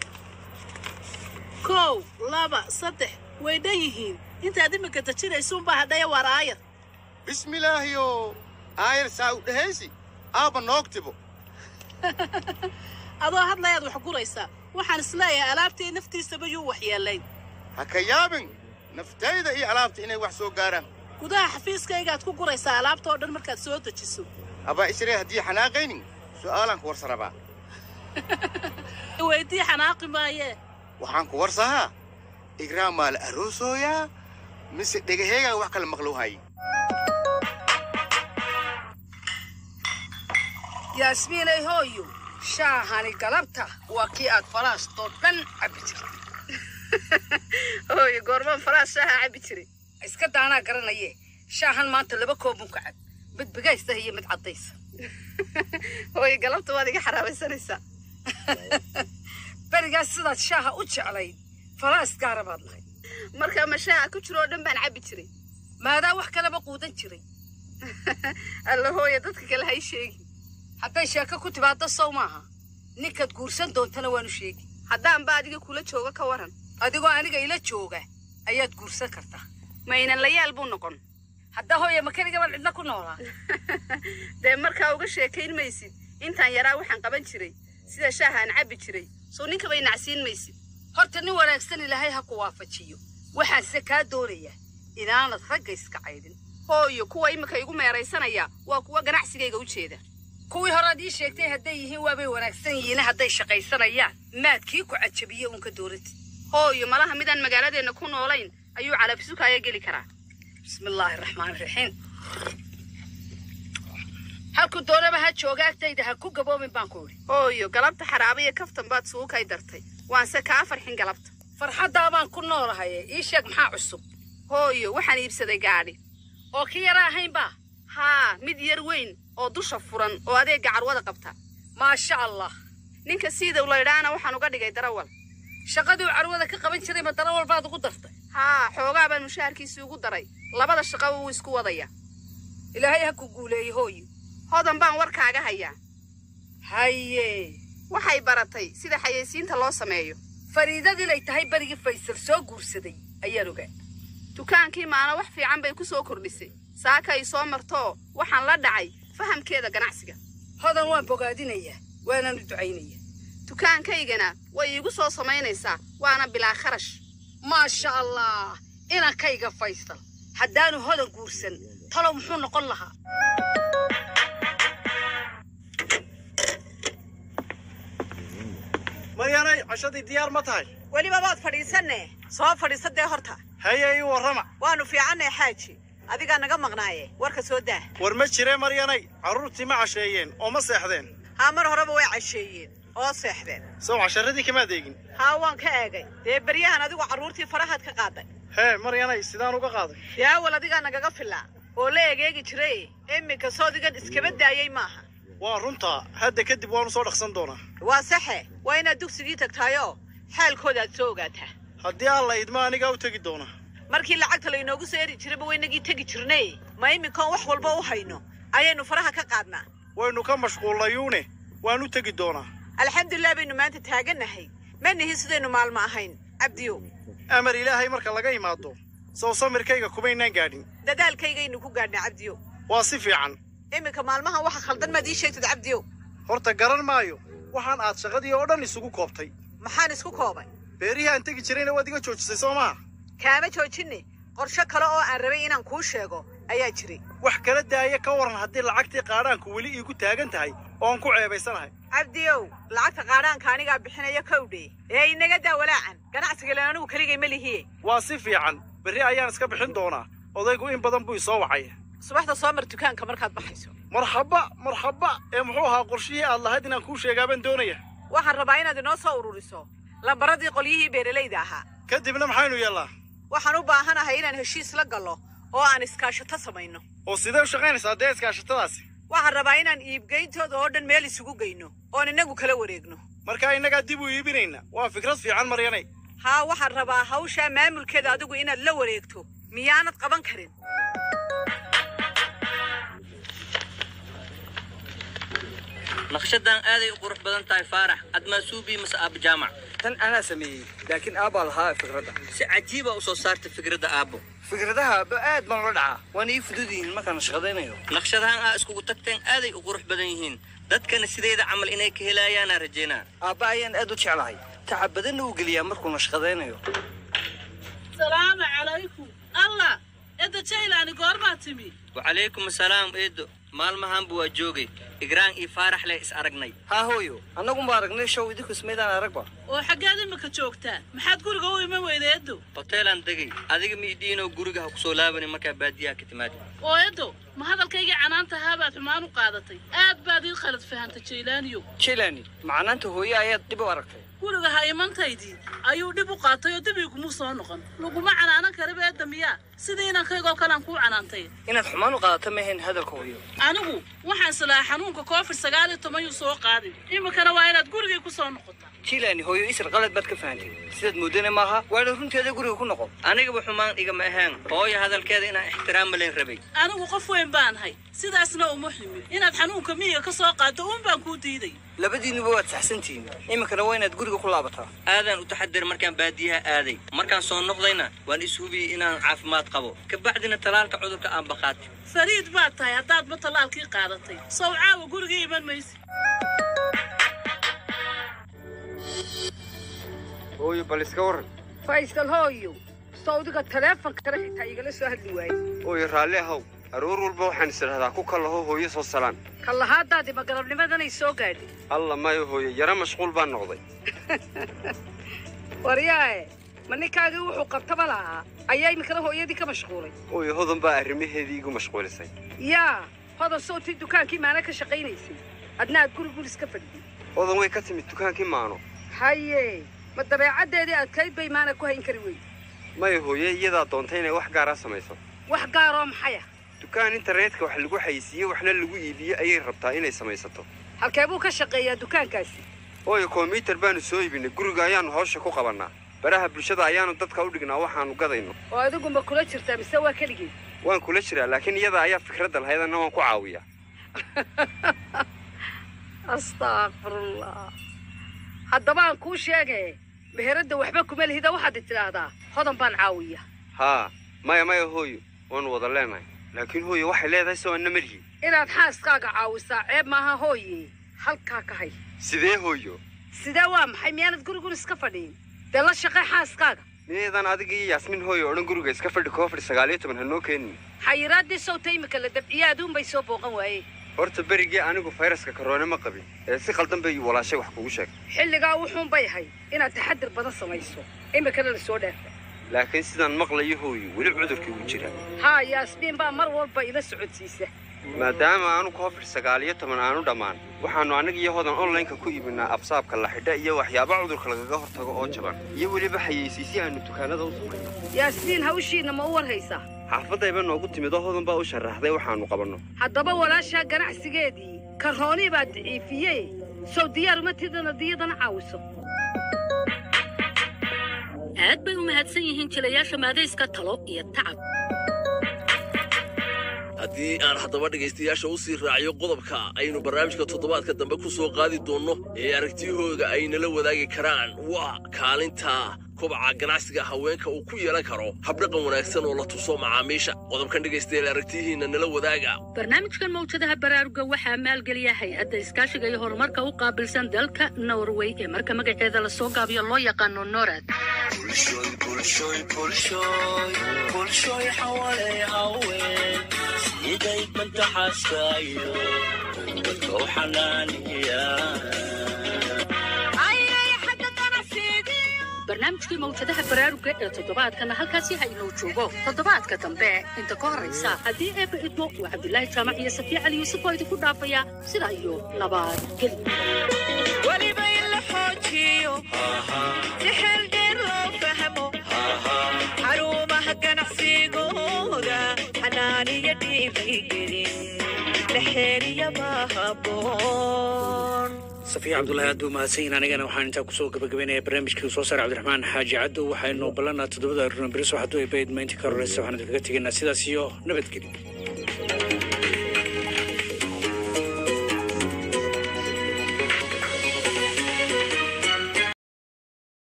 Speaker 9: kow laba saddex way dhan yihiin intaad iminka dejinaysuunbaa hadhaya waar aayar
Speaker 6: bismilaahiyo aayar saa u dhehaysi aabba noogtibo
Speaker 9: adoo hadlayaad wax guraysaa waxaan isleeyahay alaabtii naftiisaba yuu waxyeelayn
Speaker 6: ha ka yaabin naftayda iyo alaabta inay wax soo gaaraan
Speaker 9: gudaha xafiiskaygaad ku guraysaa alaabta oo dhan markaad soo dejiso
Speaker 6: abbaa isree haddii xanaaqaynin su'aalaan ku warsa rabaa
Speaker 9: weydii xanaaqi maayee
Speaker 6: waxaan ku warsahaa igraam maa la aroosooyaa mise dhegaheegaa wax kala maqlow haye
Speaker 2: yaasmiinay hooyo shaahani galabta waa kii aad faraastoo dhan cabbi jirtay
Speaker 21: hooyo goormaan faraas shaaha cabbi jiray
Speaker 2: iska daanaa garanaye shaahan maanta laba koobun ka cab mid bigaysta iyo mid caddaysa
Speaker 21: hooyo galabta waad iga xaraabaysanaysaa
Speaker 2: berigaas sidaad shaaha u jeclayd faraas gaara baad lahayd
Speaker 21: markaa ma shaaha ku jiro oo dhan baan cabbi jiray
Speaker 2: maadaa wax kaleba quudan jiray
Speaker 21: alla hooyo dadka kale hay sheegi
Speaker 2: hadday sheeko ku timaaddo sow maaha ninkaad guursan doontana waanu sheegi
Speaker 21: haddaanba adiga kula jooga ka waran
Speaker 2: adigoo aniga ila jooga ayaad guursan kartaa
Speaker 21: maynan layaal buu noqon
Speaker 2: haddaa hooya makanigaban cidna ku noolaa
Speaker 21: dee markaa uga sheekayn maysid intaan yaraa waxaan qaban jiray sida shaaha aan cabbi jiray soo ninka bay nacsiin maysid
Speaker 2: horta nin wanaagsan ilaahay ha ku waafajiyo waxaanse kaa doonayaa inaanad ragga iska caydhin
Speaker 21: hooyo kuwa iminka igu meeraysanaya waa kuwa ganacsigayga u jeeda
Speaker 2: kuwii horead ii sheegtay hadday yihiin waabay wanaagsan yihiin hadday shaqaysanayaan maad kii ku cajabiye uun ka dooratid
Speaker 21: hooyo malaha midaan magaaladeenna ku noolayn ayuu calabisukaaya geli karaa
Speaker 2: bismillaahi raxmaani raxiim halku doonaba ha jooga agtayda ha ku gaboomin baan ku idhi
Speaker 21: hooyo galabta xaraaba iyo kaftan baad suukay dartay waanse kaa farxin galabta
Speaker 2: farxaddaa baan ku noolahaye ii sheeg maxaa cusub
Speaker 21: hooyo waxaan iibsaday gaadhi
Speaker 2: oo kii yara ahaynba
Speaker 21: haa mid yar weyn oo dusha furan oo adeegga carwada qabta
Speaker 2: maasha allah
Speaker 21: ninka siidow laydhaana waxaan uga dhigay darawal
Speaker 2: shaqadii uu carwada ka qaban jiray ma darawal baad ugu dartay
Speaker 21: haa xoogaa baan mushaharkiisii ugu daray labada shaqaba wuu isku wadaya
Speaker 2: ilaahay ha ku guuleeye hooyo
Speaker 21: hodan baan warkaaga hayaa
Speaker 2: haye
Speaker 21: waxay baratay sida xayeysiinta loo sameeyo
Speaker 2: fariidad inay tahay berigii faysal soo guursaday ayaan ogaa
Speaker 21: dukaankii maana wax fiican bay ku soo kordhisay saaka ay soo martoo waxaan la dhacay fahamkeeda ganacsiga
Speaker 2: hodan waan bogaadinayaa waanaanu ducaynayaa
Speaker 21: dukaankaygana way iigu soo samaynaysaa waana bilaa kharash
Speaker 2: maasha allah inankayga faysal haddaanu hodan guursan talow muxuu noqon lahaa
Speaker 10: maryanay cashadii diyaar ma tahay
Speaker 21: weliba waad fadhiisanne soo fadhiisa dee horta
Speaker 10: haye ii warrama
Speaker 21: waannu fiicannae xaaji adigaa naga maqnaaye warka soo daa
Speaker 10: war ma jire maryanay carruurtii ma casheeyeen oo ma seexdeen
Speaker 21: haa mar horeba way casheeyeen oo seexdeen
Speaker 10: sow casharadii kamaad eegin
Speaker 21: haa waan ka eegay dee beryahan adigu carruurtii farahaad ka qaaday
Speaker 10: hee maryanay sidaan uga qaaday
Speaker 21: dee awal adigaa nagaga filaa oo la egeegi jiray iminka soodigan iskaba daayey maaha
Speaker 10: waa runtaa hadda kadib waanu soo dhaqsan doonaa
Speaker 21: waa saxe waa inaad dugsigii tagtaayoo xaalkooda aad soo ogaataa
Speaker 10: haddii alla idma anigaa u tegi doona
Speaker 21: markii lacagta laynoogu soo eri jirayba waynagii tegi jirnay ma iminkaan wax walba u hayno ayaynu faraha ka qaadnaa
Speaker 10: waynu ka mashquullayuune waan u tegi doonaa
Speaker 21: alxamdulilah baynu maanta taagannahay ma nihin sidaynu maalmo ahayn cabdiyow
Speaker 10: amar ilaahay marka laga imaado sow samirkayga kumaynaan gaadhin
Speaker 21: dadaalkaygaynu ku gaadhnaa cabdiyow
Speaker 10: waa si fiican
Speaker 21: iminka maalmahan waxa khaldan maad ii sheegtid cabdiyow
Speaker 10: horta garan maayo waxaan aad shaqadii oo dhan isugu koobtay
Speaker 21: maxaan isku koobay
Speaker 10: beerihii aan tegi jirayna waad iga joojisay soo maha
Speaker 21: kaama joojinne qorshe kale oo aan rabay inaan kuu sheego ayaa jiray
Speaker 10: wax kala daaya ka waran haddii lacagtii qaadhaanku weli iigu taagan tahay oon ku ceebaysanahay
Speaker 21: cabdiyow lacagta qaadhaanka anigaa bixinaya kowdhe ee inaga daa walaacan ganacsiga len anigu keligay ma lihiye
Speaker 10: waa si fiican berri ayaan iska bixin doonaa odaygu in badan buu isoo wacay
Speaker 21: subaxda soo mar dukaanka markaad baxayso
Speaker 10: marxaba marxaba ee muxuu ahaa qorshihii aad lahayd inaan kuu sheegaabaan doonaya
Speaker 21: waxaan rabaa inaad inoo soo ururiso lambaradii qolyihii beeralayda ahaa
Speaker 10: kadibna maxaynu yeellaa
Speaker 21: waxaan u baahanahay inaan heshiis la gallo oo aan iskaashato samayno
Speaker 10: oo sidee u shaqaynaysaa dee iskaashatadaasi
Speaker 21: waxaan rabaa inaan iibgeyntooda oo dhan meel isugu geyno oon innagu kala wareegno
Speaker 10: markaa innagaa dib u iibinayna waa fikrad fiican maryanay
Speaker 21: haa waxaan rabaa hawshaa maamulkeeda adigu inaad la wareegto miyaanad qaban karin
Speaker 11: naqshadan aaday u qurux badan tahay faarax admaasuubi mase aaba jaamac
Speaker 13: tan anaa sameeyey laakiin aabbaa lahaa fikradda
Speaker 11: si cajiiba u soo saarta fikradda aabbo
Speaker 13: fikradaha aabbo aad baan ula dhacaa waana ii fudud yihiin markaan shaqadaynayo
Speaker 11: naqshadahan aa iskugu tagteen aaday u qurux badan yihiin dadkana sideyda camal inay ka helayaanaa rajaynaa
Speaker 13: aabba ayaan aad u jeclahay tacab badanna uu geliyaa markuu nashqadaynayo
Speaker 9: salaamu calaykum allah edda jaylaani goormaa timi
Speaker 11: wacalaykum asalaam eedo maalmahanba waa joogay igraan iyo faarax leh is aragnay
Speaker 13: haa hooyo annagunba aragnay show idinku ismaydaan aragba
Speaker 9: oo xaggeed imika joogtaa maxaad guriga u iman weyda eddo
Speaker 11: hoteelaan degay adiga miidhiinoo guriga ha kusoo laabanin markaa baadiyaha ka timaadi
Speaker 9: oo eddo ma hadalkaygii canaantahaa baad xumaan u qaadatay aad baad ii khalad fahantay jaylaaniyo
Speaker 13: jaylaani macnaanta hooye ayaad dib u aragtay
Speaker 9: guriga ha imantaydii ayuu dhib u qaatay oo dib iguma soo noqon laguma canaanan karaba edda miyaa sidii inankaygoo kalean kuu canaantay
Speaker 13: inaad xumaan u qaadato ma ahayn hadalka hooyo
Speaker 9: anigu waxaan islaa xanuunka covid sagaal iyo toban yuu soo qaadin iminkana waa inaad gurigay ku soo noqotaa
Speaker 13: jaylaani hooyo isar qalad baad ka fahantay sidaad moodana maaha waana runteeda guriga ku noqon
Speaker 11: anigaba xumaan igama ahaan hooyo hadalkeeda inaan ixtiraam malayn rabay
Speaker 9: anigu qof weyn baanahay sidaasna uma ximin inaad xanuunka miyiga ka soo qaaddo uun baan kuu diiday
Speaker 13: labadiinuba waad saxsantihiin iminkana waa inaad guriga ku laabataa
Speaker 11: aadaan u taxadir markaan baadiyaha aaday markaan soo noqdayna waan ishubiyey inaan caafimaad qabo kabacdina talaalka cudurka aan baqaatay
Speaker 9: fariid baad tahay haddaadba tallaalkii qaadatay sow caawa gurigii iman maysi
Speaker 14: hooyo bal iska warran
Speaker 2: faysal hooyo sawdiga taleefonkana xitaa igala soo hadli waayey
Speaker 14: hooyo raalli ahow aroor walba waxaan is idhahdaa ku kallaho hooyo soo salaan
Speaker 2: kallahaadaadii ma galabnimadanay soo gaadhay
Speaker 14: alla mayo hooyo yaro mashquul baan noqday
Speaker 2: waryaae ma ninkaagii wuxuu qabtaba lahaa ayaa iminkana hooyadii ka mashquulay
Speaker 14: hooyo hodan baa arrimaheedii igu mashquulisay
Speaker 2: yaa hodan sawtii dukaankii maana ka shaqaynaysay adna aad guri guris ka fadhiday
Speaker 14: hodan way ka timid dukaankii maano
Speaker 2: haye ma dabeecaddeedii adkayd bay maana ku hayn kari weyn
Speaker 14: maya hooye iyadaa doontay inay wax gaaraa samayso
Speaker 2: wax gaaroo maxaya
Speaker 14: dukaan internetka wax lagu xayisiiye waxna lagu iibiye ayay rabtaa inay samaysato
Speaker 2: halkee buu ka shaqeeyaa dukaankaasi
Speaker 14: hooyo kombyutar baanu soo iibinay guriga ayaannu hawsha ku qabannaa baraha bulshada ayaannu dadka u dhignaa waxaannu gadayno
Speaker 2: oo adigu ma kula jirtaa mise waa keligii
Speaker 14: waan kula jiraa laakiin iyada ayaa fikradda lahayd anna waan ku caawiyaa
Speaker 2: astaakfirullah haddaba aan kuu sheege meheradda waxba kuma lihida waxaad tidhaahdaa hodan baan caawiya
Speaker 14: haa maya maya hooyo waannu wada leenahay laakiin hooyo waxay leedahay soo anna melihi
Speaker 2: inaad xaaskaaga caawisaa ceeb maaha hooye halkaa ka hay
Speaker 14: sidee hooyo
Speaker 2: sidee waa maxay miyaanad gurigun iska fadhiin dee la shaqay xaaskaaga
Speaker 14: miyaydaan adiga iyo yaasmin hooyo odhan guriga iska fadhi koofadhi sagaal iyo toban ha noo keenin
Speaker 2: xayiraaddii sawta imika la dabciye aduunbay soo booqan waayeen
Speaker 14: horta berigii anigu fayraska karoone ma qabin ee si qaldan bay walaashay wax kugu sheegtay
Speaker 2: xilligaa wuxuun bay ahayd inaad taxadir badan samayso imikana la soo dhaafay
Speaker 14: laakiin sidaan maqlayo hooyo weli cudurkii wuu jiraa
Speaker 2: haa yaasmiin baa mar walba ila socodsiisa
Speaker 14: maadaama aanu koofid sagaal iyo toban aanu dhammaan waxaannu annaga iyo hodan onlineka ku iibinaa absaabka la xidha iyo waxyaaba cudurka lagaga hortago oo jaban iyo weliba xayeysiisyo aanu dukaanada u samayno
Speaker 2: yaasmiin hawshiinna ma u warhaysaa
Speaker 14: xaafadayba noogu timid oo hodan baa u sharaxday waxaannu qabanno
Speaker 2: haddaba walaashaa ganacsigeedii karoonii baa daciifiye sow diyaar uma tidana diyadana caawiso
Speaker 19: aad bay u mahadsan yihiin jilayaasha maadayska talo iyo tacab
Speaker 20: haddii aan haddaba dhegaystayaasha u sii raaciyo qodobka aynu barnaamijka toddobaadka dambe ku soo qaadi doonno ee aragtiyahooda ay nala wadaagi karaan waa kaalinta kobaca ganacsiga haweenka uu ku yeelan karo habdhaqan wanaagsan oo la tuso macaamiisha qodobkan dhegaystayaal aragtiyihiinna nala wadaaga
Speaker 19: barnaamijkan mawjadaha baraaruga waxaa maalgeliya hay-adda iskaashiga iyo horumarka u qaabilsan dalka norway ee marka magaceeda lasoo gaabiyo loo yaqaano norad
Speaker 24: bulshoy xawale haween
Speaker 12: dhigay mantaxaaskaayo dadka u xanaaniya
Speaker 19: barnaamijkii mawjadaha baraaruga ee toddobaadkana halkaasi ha inoo joogo toddobaadka dambe inta ka horraysa haddii eebba idmo waa cabdulaahi jaamac iyo safiya cali yuusuf oo idinku dhaafaya sidaa iyo nabadgeli
Speaker 21: weliba in la xoojiyo si xeel dheer loo fahmo xarumaha ganacsigooda xanaaniya dhiirigelin la xeeriyaba haboon
Speaker 1: safiya cabdulaahi aad buu mahadsanyihin anigana waxaan intaa kusoo gabagabaynaya barnaamijkii soo saaray cabdiraxmaan xaaji caddow waxaynu ballanaa toddobada aruna beriso hadduu ay bayd maynti ka horreysa waxaan idinkaga tegaynaa sidaas iyo nabadgelyo